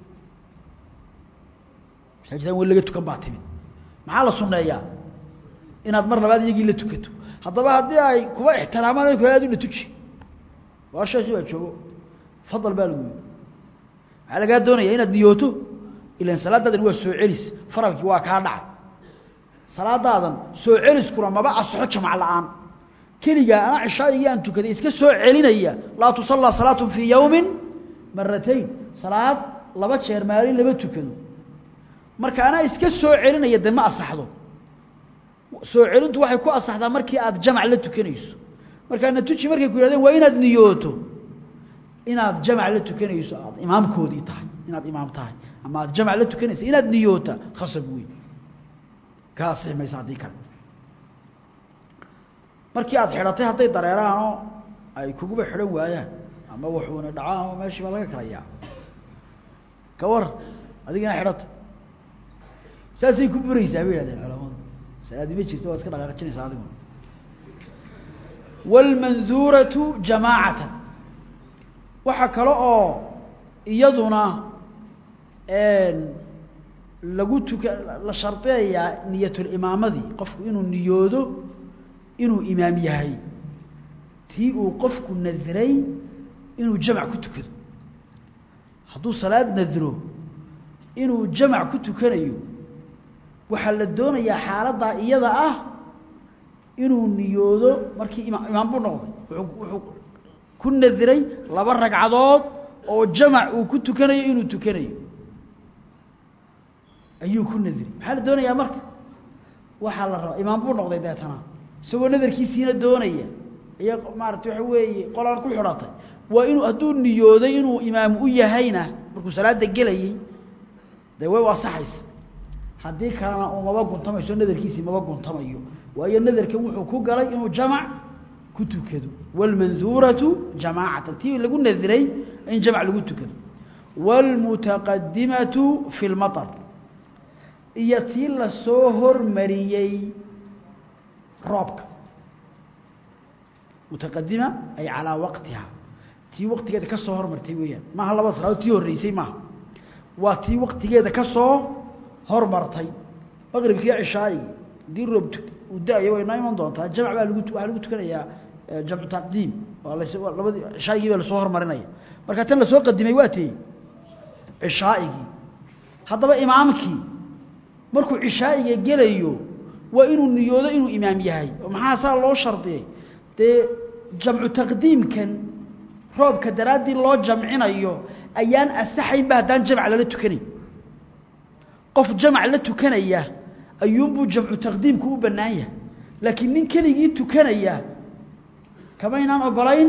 masaajid aan weli laga tukan baa timid maxaa la suneeyaa inaad mar labaad iyagii la tukato haddaba haddii ay kuba ixtiraamaan aad una tuji waa sheekii baa joogo fadal baa lagu yii waxaa lagaa doonaya inaad niyooto ilan salaadaadan waa soo celis faralkii waa kaa dhacay salaadaadan soo celiskuna maba asaxo jamac la-aan keligaa ana cishaa'igii aan tukaday iska soo celinaya laa tusallaa salaatun fii yowmin maratayn salaad laba jeer maalin lama tukado marka anaa iska soo celinaya de ma asaxdo soo celintu waxay ku asaxdaa markii aad jamac la tukanayso markaa natuji markay ku yihahdeen waa inaad niyooto inaad jamac la tukanayso aad imaamkoodii tahay inaad imaam tahay ama aad jamac la tukanaysa inaad niyoota khasab wey ka asixi maysa haddii kale markii aad xidhatay hadday dareeraanoo ay kuguba xidhan waayaan ama waxuuna dhacaan ama meeshii baa laga kalayaa ka war adigina xidhata saasay ku buraysaa bay yihahdeen culamadu salaadi ma jirto waa iska dhaqaaqijinaysaa adiguna wاlmanduuratu jamaacatan waxaa kale oo iyaduna lagu tuka la shardiyayaa niyatulimaamadii qofku inuu niyoodo inuu imaam yahay tii uu qofku nadray inuu jamac ku tukado hadduu salaad nadro inuu jamac ku tukanayo waxaa la doonayaa xaaladdaa iyada ah inuu niyoodo markii ima imaam buu noqday wuxuu ku nadray laba ragcadood oo jamac uu ku tukanayo inuu tukanayo ayuu ku nadri maxaa la doonayaa marka waxaa la rabaa imaam buu noqday deetana isagoo nadarkiisiina doonaya iyo maarata waxa weeye qolaan ku xidhatay waa inuu hadduu niyooday inuu imaam u yahayna markuu salaada gelayey dee way u asaxaysa haddii kalena uu maba guntamayso nadarkiisii maba guntamayo waayo nadarkan wuxuu ku galay inuu jamac ku tukado wاlmanduuratu jamaacatan tii lagu nadiray in jamac lagu tukado wاlmutaqadimatu fi اlmaطr iyo tii lasoo hormariyey roobka mutaqadima ay calaa waqtiha tii waqtigeeda ka soo hormartay weeyaan maaha labada salaadood tii horreysay maaha waa tii waqtigeeda ka soo hormartay maqribkiiyo cishaa'igi haddii roob uu da-ayo way noo iman doontaa jamc baa lagu waxaa lagu tukanayaa jamcu taqdiim waa las labadii cishaa'igii baa lasoo hormarinaya marka tan lasoo qadimay waa tee cishaa'igii haddaba imaamkii markuu cishaa'iga gelayo waa inuu niyoodo inuu imaam yahay oo maxaa saa loo shardiyey dee jamcu taqdiimkan roobka daraaddii loo jamcinayo ayaan asaxaynba haddaan jamc lala tukanayn qof jamc la tukanaya ayuunbuu jamcu taqdiimku u bannaan yahay laakiin nin keligii tukanaya kamaynaan ogolayn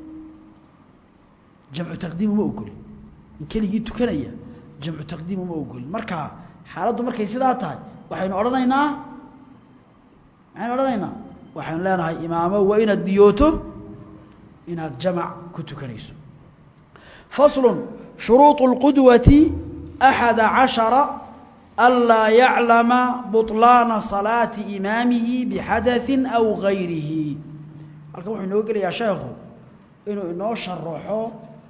jamcu taqdiim uma ogolin nin keligii tukanaya jamcu taqdiim uma ogolin marka xaaladdu markay sidaa tahay waxaynu odhanaynaa maxaynu odhanaynaa waxaynu leenahay imaamo waa inaad niyooto inaad jamac ku tukanayso faslu shuruuط اlqudwati أxada caشhara anlaa yaclama buطlaana salaati imaamihi bixadaثi aw gayrihi halkan wuxuu inoo gelayaa sheekhu inuu inoo sharaxo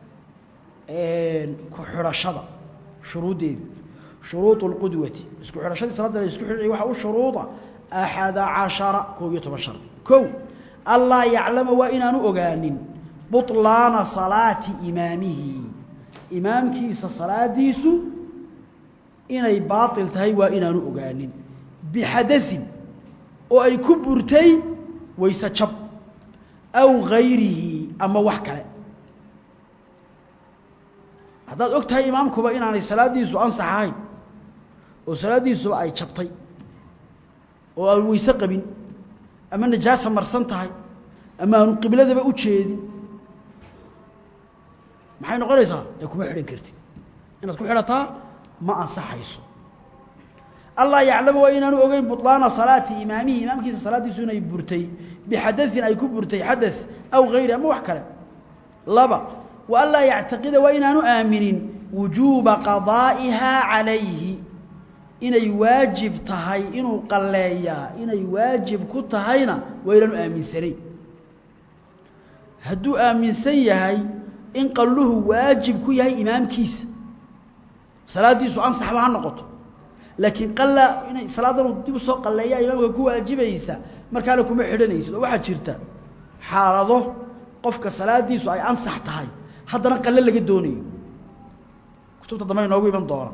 ku xidhashada shuruuddeedu shuruuط اlqudwati isku xidhashadii salaada la isku xidhay waxa u shuruuda axada caشhara koob iyo toban shar kow anlaa yaclama waa inaanu ogaanin buطlaana salaati imaamihi imaamkiisa salaadiisu inay baatil tahay waa inaanu ogaanin bixadaثin oo ay ku burtay wayse jab aw gayrihi ama wax kale haddaad og tahay imaamkuba inaanay salaaddiisu ansax ahayn oo salaaddiisuba ay jabtay oo aan weyse qabin ama najaasa marsan tahay ama aanu qibladaba u jeedin maxay noqonaysaa ee kuma xidhan kartid inaad ku xidhataa ma ansaxayso allah yaclamu waa inaanu ogeyn buطlaana salaati imaamihi imaamkiisa salaaddiisu inay burtay bixadaثin ay ku burtay xadaث aw gayri ama wax kale laba wa anlaa yactaqida waa inaanu aaminin wujuuba qadaa'iha calayhi inay waajib tahay inuu qalleeyaa inay waajib ku tahayna waa inaanu aaminsanayn hadduu aaminsan yahay in qalluhu waajib ku yahay imaamkiisa salaaddiisu ansaxba ha noqoto laakiin qalla inay salaadan uu dib u soo qalleeyaa imaamka ku waajibaysa markaana kuma xidhanaysid oo waxaa jirta xaalado qofka salaaddiisu ay ansax tahay haddana qalle laga doonayo kutubta dambe inoogu iman doona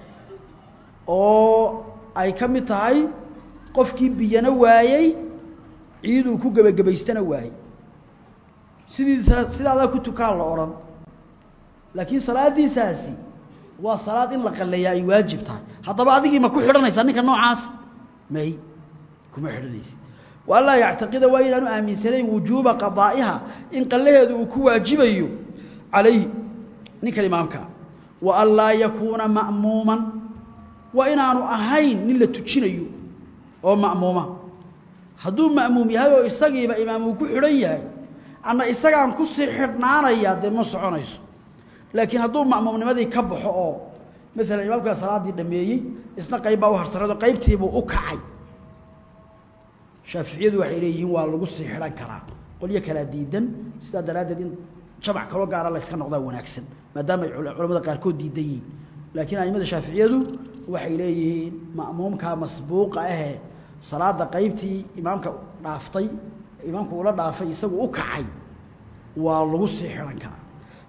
oo ay ka mid tahay qofkii biyana waayey ciiduu ku gebagabaystana waayey sidii sidaadaa ku tukaan la odhan laakiin salaaddiisaasi waa salaad in la qalleeyaa ay waajib tahay haddaba adigii ma ku xidhanaysaa ninka noocaas may kuma xidhanaysid wa anlaa yactaqida waa inaanu aaminsanayn wujuuba qadaa'iha in qallaheedu uu ku waajibayo calayhi ninkan imaamkaa wa an laa yakuuna ma'muuman waa inaanu ahayn nin la tujinayo oo ma'muuma hadduu ma'muum yahay oo isagiiba imaam uu ku xidhan yahay ama isagaan kusii xidhnaanayaa dee ma soconayso laakiin hadduu ma'muumnimadii ka baxo oo maalan imaamkaa salaaddii dhameeyey isna qayb baa u harsanado qaybtiibuu u kacay shaaficiyadu waxay leeyihiin waa lagu sii xidhan karaa qolyo kalaa diidan sidaa daraaddeed in jamac kaloo gaara la yska noqdaa wanaagsan maadaama ay culamada qaarkood diidan yihiin laakiin aimada shaaficiyadu waxay leeyihiin ma'muumkaa masbuuqa ahee salaada qaybtii imaamka dhaaftay imaamku ula dhaafay isagu u kacay waa lagu sii xidhan karaa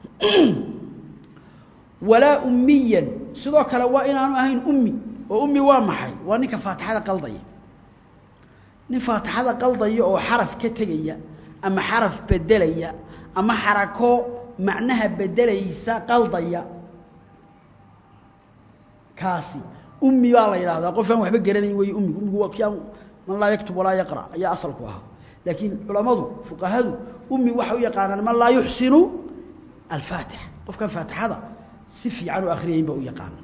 walaa ummiyan sidoo kale waa inaanu ahayn ummi oo ummi waa maxay waa ninka faatixada qaldaya nin faatixada qaldaya oo xaraf ka tegaya ama xaraf bedelaya ama xarako macnaha bedelaysa qaldaya kaasi ummi baa la yidhaahdaa qof aan waxba garanayn wey ummigu ummigu waa kii aan man laa yaktub walaa yaqra ayaa asalku ahaa laakiin culammadu fuqahadu ummi waxay u yaqaanaan man laa yuxsinu alfaatixa qofkan faatixada si fiican u akhriyayn ba u yaqaana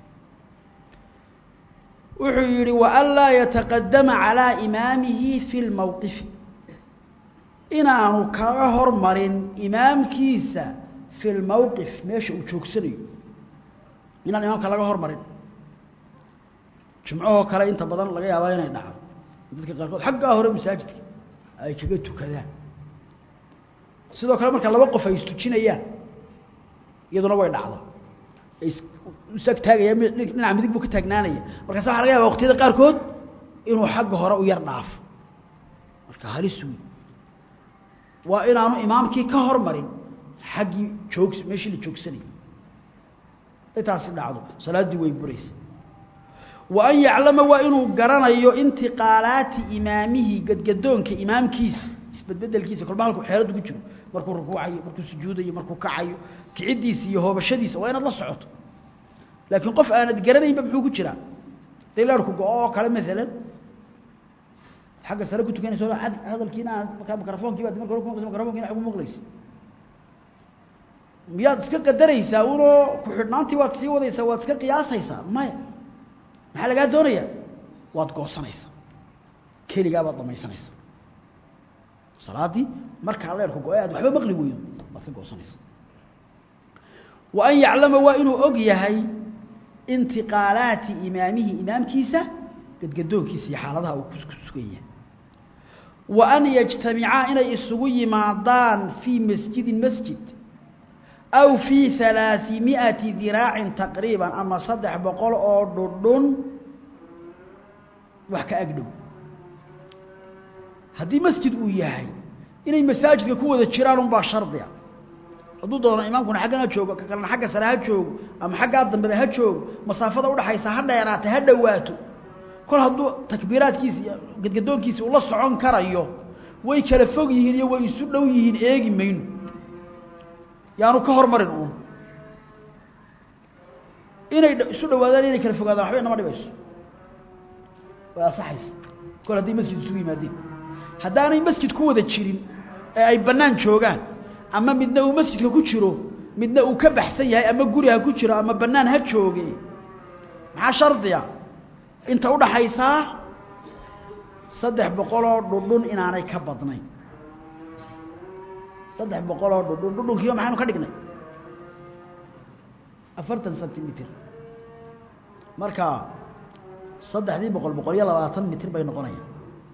wuxuu yidhi waan laa yataqadama calaa imaamihi fi lmowqifi inaanu kaga hormarin imaamkiisa fi lmowqif meesha uu joogsanayo inaan imaamka laga hormarin jumcahoo kale inta badan laga yaabaa inay dhacdo dadka qaarkood xaggaa hore masaajidka ay kaga tukadaan sidoo kale marka laba qof ay istujinayaan iyaduna way dhacdaa isag taagaya dhinaca midig buu ka taagnaanaya markaasa waxa laga yaba waqtiyada qaarkood inuu xagga hore u yar dhaafo marka halis wey waa inaanu imaamkii ka hormarin xaggii joogs meeshii la joogsanayay haday taasi dhacdo salaaddii way buraysa wa an yaclama waa inuu garanayo intiqaalaati imaamihi gadgadoonka imaamkiisa isbedbedelkiisa kolba halku xeeladdu ku jiro markuu rukuucayo markuu sujuudayo markuu kacayo kiciddiisa iyo hoobashadiisa waa inaad la socoto laakiin qof aanad garanaynba muxuu ku jiraa haday leerku go-o oo kale maalan xagga sare ku tukanayso hadalkiina aan markaa mikrofonkii baad marka hore ku mikrofonkiina ag maqlaysa miyaad iska qadaraysaa unoo ku-xidhnaantii waad sii wadaysaa waad iska qiyaasaysaa maya maxaa lagaa doonayaa waad goosanaysaa keligaa baad dhamaysanaysaa salaaddii markaa leerku go-e aad waxba maqli weydo waad ka goosanaysaa wa an yaclama waa inuu og yahay intiqaalaati imaamihi imaamkiisa gadgadoonkiisa iyo xaaladaha uu ku sugan yahay wa an yajtamicaa inay isugu yimaadaan fii masjidin masjid aw fii halaaثimiئati diraacin taqriiban ama saddex boqol oo dhudhun wax ka agdhow haddii masjid uu yahay inay masaajidka ku wada jiraan unbaa shardiga hadduu doono imaamkuna xaggan ha joogo ka kalena xagga sare ha joogo ama xaggaa dambeba ha joogo masaafada udhaxaysa ha dheeraata ha dhowaato kol hadduu takbiiraadkiisi iyo gadgadoonkiisi ula socon karayo way kala fog yihiin iyo way isu dhow yihiin eegi mayno yaanu ka hormarin uun inay isu dhawaadaan inay kala fogaadaan waxba inama dhibayso way asaxaysa kol hadday masjid isugu yimaadeen haddaanay masjid ku wada jirin ee ay bannaan joogaan ama midna uu masjidka ku jiro midna uu ka baxsan yahay ama guri ha ku jiro ama bannaan ha jooge maxaa shardiya inta udhaxaysaa saddex boqoloo dhudhun inaanay ka badnayn saddex boqoloo dhudhun dhudhunkiiba maxaynu ka dhignay afartan centimitr marka saddexdii boqol boqol iyo labaatan mitr bay noqonayaan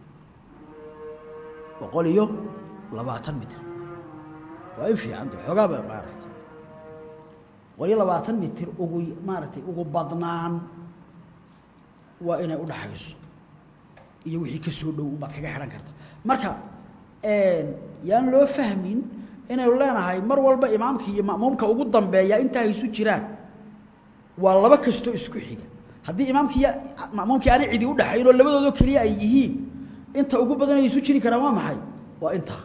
boqol iyo labaatan mitr waa i fiicanta xoogaaba maaragtay boqol iyo labaatan mitr ugu maaragtay ugu badnaan waa inay udhaxayso iyo wixii ka soo dhow ubaad kaga xidhan karta marka yaan loo fahmin inaynu leenahay mar walba imaamka iyo ma'muumka ugu dambeeya intaa ay isu jiraan waa laba kastoo isku xiga haddii imaamkii ma'muumkii aanay cidi udhaxayn oo labadoodoo keliya ay yihiin inta ugu badan ay isu jiri karaan waa maxay waa intaa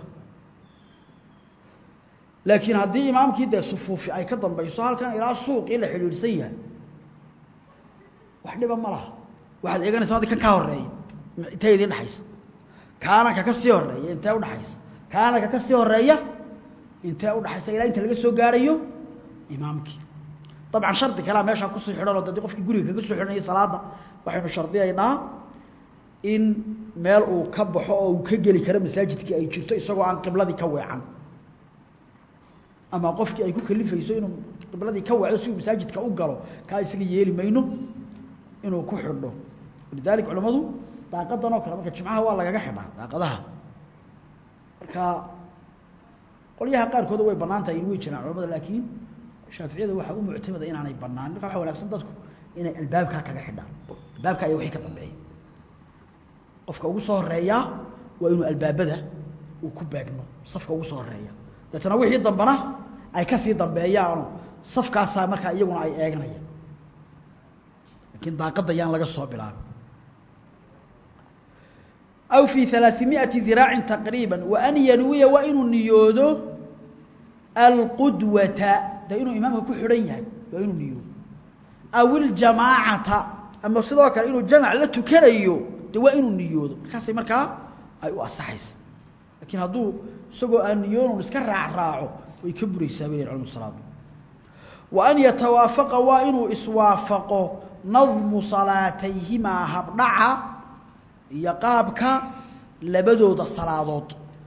laakiin haddii imaamkii dee sufuufi ay ka dambayso halkan ilaa suuqii la xidhiidhsan yahay wax dhiba ma laha waxaad eeganaysa adi kan kaa horeeya intee idiin dhexaysa kaana ka ka sii horeeya intee udhaxaysa kaana ka ka sii horeeya intee udhaxaysa ilaa inta laga soo gaarayo imaamkii dabcan shardi kalea meeshaa kusii xidhan oo dadi qofkii guriga kaga soo xidhanayay salaada waxaynu shardiyaynaa in meel uu ka baxo oo uu ka geli karo masaajidkii ay jirto isagoo aan qibladii ka weecan ama qofkii ay ku kalifayso inuu qibladii ka weecdo si uu masaajidka u galo kaa isaga yeeli mayno inuu ku xidho lidalik culamadu daaqadan oo kale marka jimcaha waa lagaga xidhaa daaqadaha marka qolyaha qaarkooda way banaan tahay in way jiraan culamada laakiin shaaficiyada waxaa u muctamada inaanay banaan marka waxa wanaagsan dadku inay albaabkaa kaga xidhaan albaabka ayaa wixii ka dambeeya qofka ugu soo horeeyaa waa inuu albaabada uu ku beegno safka ugu soo horeeya deetana wixii dambana ay kasii dambeeyaano safkaasaa markaa iyaguna ay eeganayaan laakiin daaqadda yaan laga soo bilaabin aw fii ثalaaثimiئati dirاacin taqriiba waan yanwiya waa inuu niyoodo alqudwata de inuu imaamka ku xidhan yahay waa inuu niyoodo aw iljamaacata ama sidoo kale inuu jamac la tukanayo de waa inuu niyoodo markaasay markaa ay u asaxaysa lakiin hadduu isagoo aan niyoonun iska raacraaco way ka buraysaa bay culmu salaadu wa an yatawaafaqa waa inuu iswaafaqo nadmu salaatayhimaa habdhaca iyo qaabka labadooda salaadood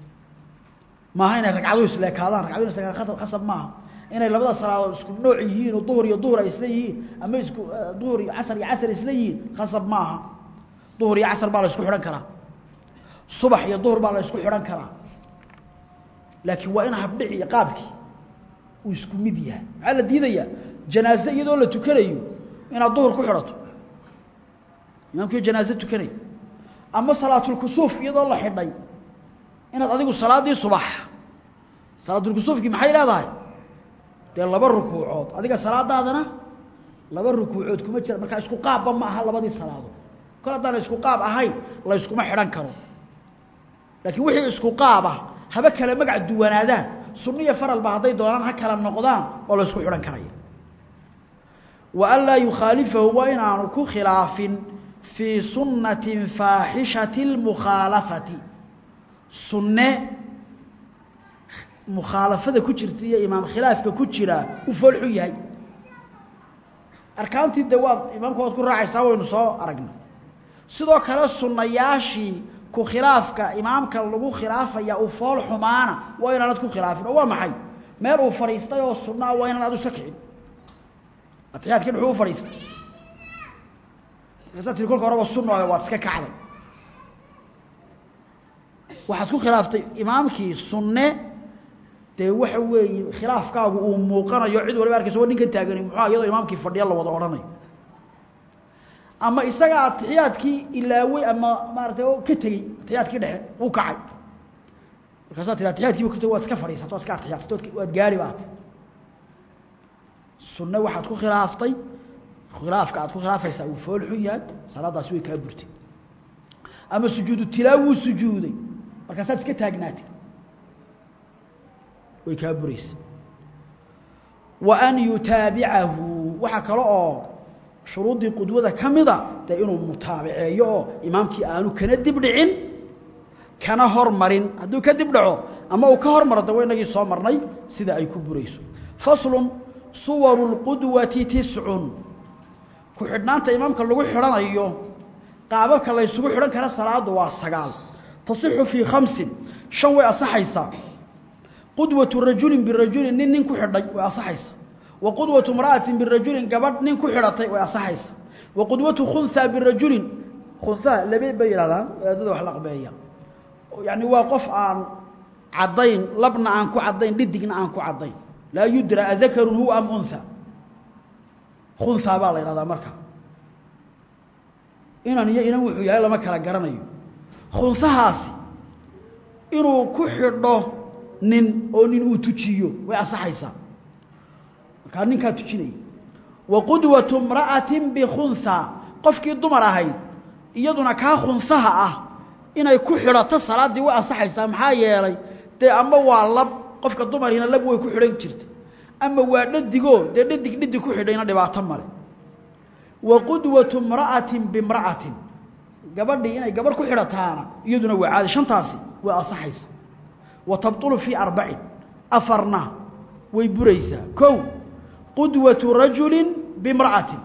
maaha inay ragcadu isleekaadaan ragcadu isleekaa khasab maaha inay labada salaadood isku nooc yihiin oo duhur iyo duhur ay isla yihiin ama isku duhur iyo casar iyo casar isla yihiin khasab maaha duhur iyo casar baa la isku xidhan karaa subax iyo duhur baa la isku xidhan karaa laakiin waa in habdhici iyo qaabkii uu isku mid yahay maxaa la diidayaa janaaze iyadoo la tukanayo inaad duhur ku xidhato imaamkiio janaaze tukanayo ama salaatulkusuuf iyadoo la xidhay inaad adigu salaaddii subax salaatulkusuufkii maxay leedahay dee laba rukuucood adiga salaadaadana laba rukuucood kuma jira markaa isku qaabba ma aha labadii salaadood kol haddaana isku qaab ahayn la yskuma xidhan karo laakiin wixii isku qaaba haba kale magac duwanaadaan sunniya faralba hadday doonaan ha kala noqdaan oo la ysku xidhan karaya wa an laa yukhaalifahu waa inaanu ku khilaafin fii sunnatin faaxishati اlmukhaalafati sunne mukhaalafada ku jirta iyo imaam khilaafka ku jira u foolxu yahay arkaantii de waad imaamka waad ku raacaysaa waynu soo aragnay sidoo kale sunnayaashii ku khilaafka imaamka lagu khilaafaya uu fool xumaana waa inaanad ku khilaafin oo waa maxay meel uu fadhiistay oo sunnaa waa inaan adu iska kicin atiyaadkii dhuxuu u fadhiistay markaasaa tiri kolka horeba sunnayo waad iska kacday waxaad ku khilaaftay imaamkii sunne dee waxa weeye khilaafkaagu uu muuqanayo cid waliba arkaysa wa ninkan taagani muxua iyadoo imaamkii fadhiya la wada odhanayo ama isaga atixiyaadkii ilaawey ama maaratay ka tegey atixiyaadkii dhexe uu kacay markaasaa tii atixiyaadkiiba ku teg waad iska fadhiisato waad iska atixiyaadsato waad gaari baat sunne waxaad ku khilaaftay khilaafka aad ku khilaafaysaa uu fool xun yahay salaadaasi way kaa burtay ama sujuudu tilaaw wuu sujuuday markaasaad iska taagnaatay way kaa buraysa wa an yutaabicahu waxaa kale oo shuruuddii qudwada ka mida dee inuu mutaabiceeyo oo imaamkii aanu kana dib dhicin kana hormarin hadduu ka dib dhaco ama uu ka hormaro de waynagii soo marnay sida ay ku burayso faslun suwaru lqudwati tiscun ku xidhnaanta imaamka lagu xidhanayo qaababka la ysugu xidhan kara salaadu waa sagaal tasixu fii khamsin shan way asaxaysaa qudwatu rajulin birajulin nin nin ku xidhay way asaxaysaa wa qudwatu imra'atin birajulin gabadh nin ku xidhatay way asaxaysaa wa qudwatu khunhaa birajulin khunhaa labe bay yidhahdaan wadaadada wax la aqbeeya yacni waa qof aan caddayn labna aan ku caddayn dhidigna aan ku caddayn laa yudra adakarun huwa am unha khunhaa baa la yidhahdaa marka inan iyo inan wuxuu yahay lama kala garanayo khunsahaasi inuu ku xidho nin oo nin uu tujiyo way asaxaysaa markaa ninkaa tujinaya wa qudwatu imra'atin bikhunhaa qofkii dumar ahayd iyaduna kaa khunsaha ah inay ku xidhato salaaddii way asaxaysaa maxaa yeelay dee ama waa lab qofka dumarhiina lab way ku xidhan jirtay ama waa dhadigoo dee dhadig dhadig ku xidhayna dhibaato male wa qudwatu imra'atin bimra'atin gabadhii inay gabadh ku xidhataana iyaduna waa caadi shantaasi way asaxaysaa wa tabtulu fii arbacin afarna way buraysaa kow qudwatu rajulin bimra'atin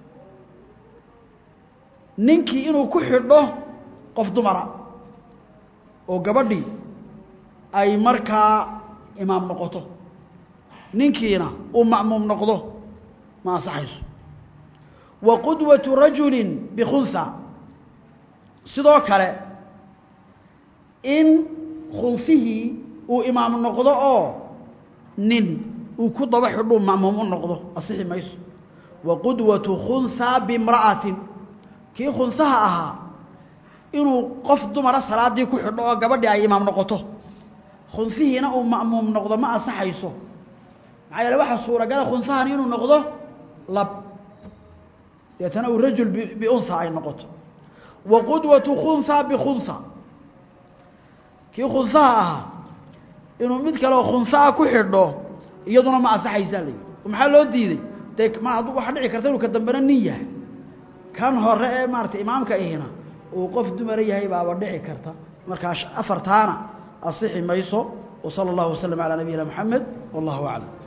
ninkii inuu ku xidho qof dumara oo gabadhii ay markaa imaam noqoto ninkiina uu ma'muum noqdo ma ansaxayso wa qudwatu rajulin bikhunha sidoo kale in khunfihii uu imaam noqdo oo nin uu ku daba xidhuu ma'muum u noqdo asixi mayso wa qudwatu khunhaa bimra'atin kii khunsaha ahaa inuu qof dumara salaaddii ku xidho oo gabadhii ay imaam noqoto khunsihiina uu ma'muum noqdo ma ansaxayso maxaa yeele waxaa suuragala khunsahani inuu noqdo lab deetana uu rajul biunha ay noqoto wa qudwatu khunhaa bikhunha kii khunsaha ahaa inuu mid kaleoo khunsaha ku xidho iyaduna ma ansaxaysaa la yidhi maxaa loo diiday dee ma ad waxaa dhici karta inuu ka dambena nin yahay kan hore ee maarata imaamka ihina uu qof dumara yahay baaba dhici karta markaa afartaana asixi mayso وصلى الله وسلم على نبينا محمد والله أعلم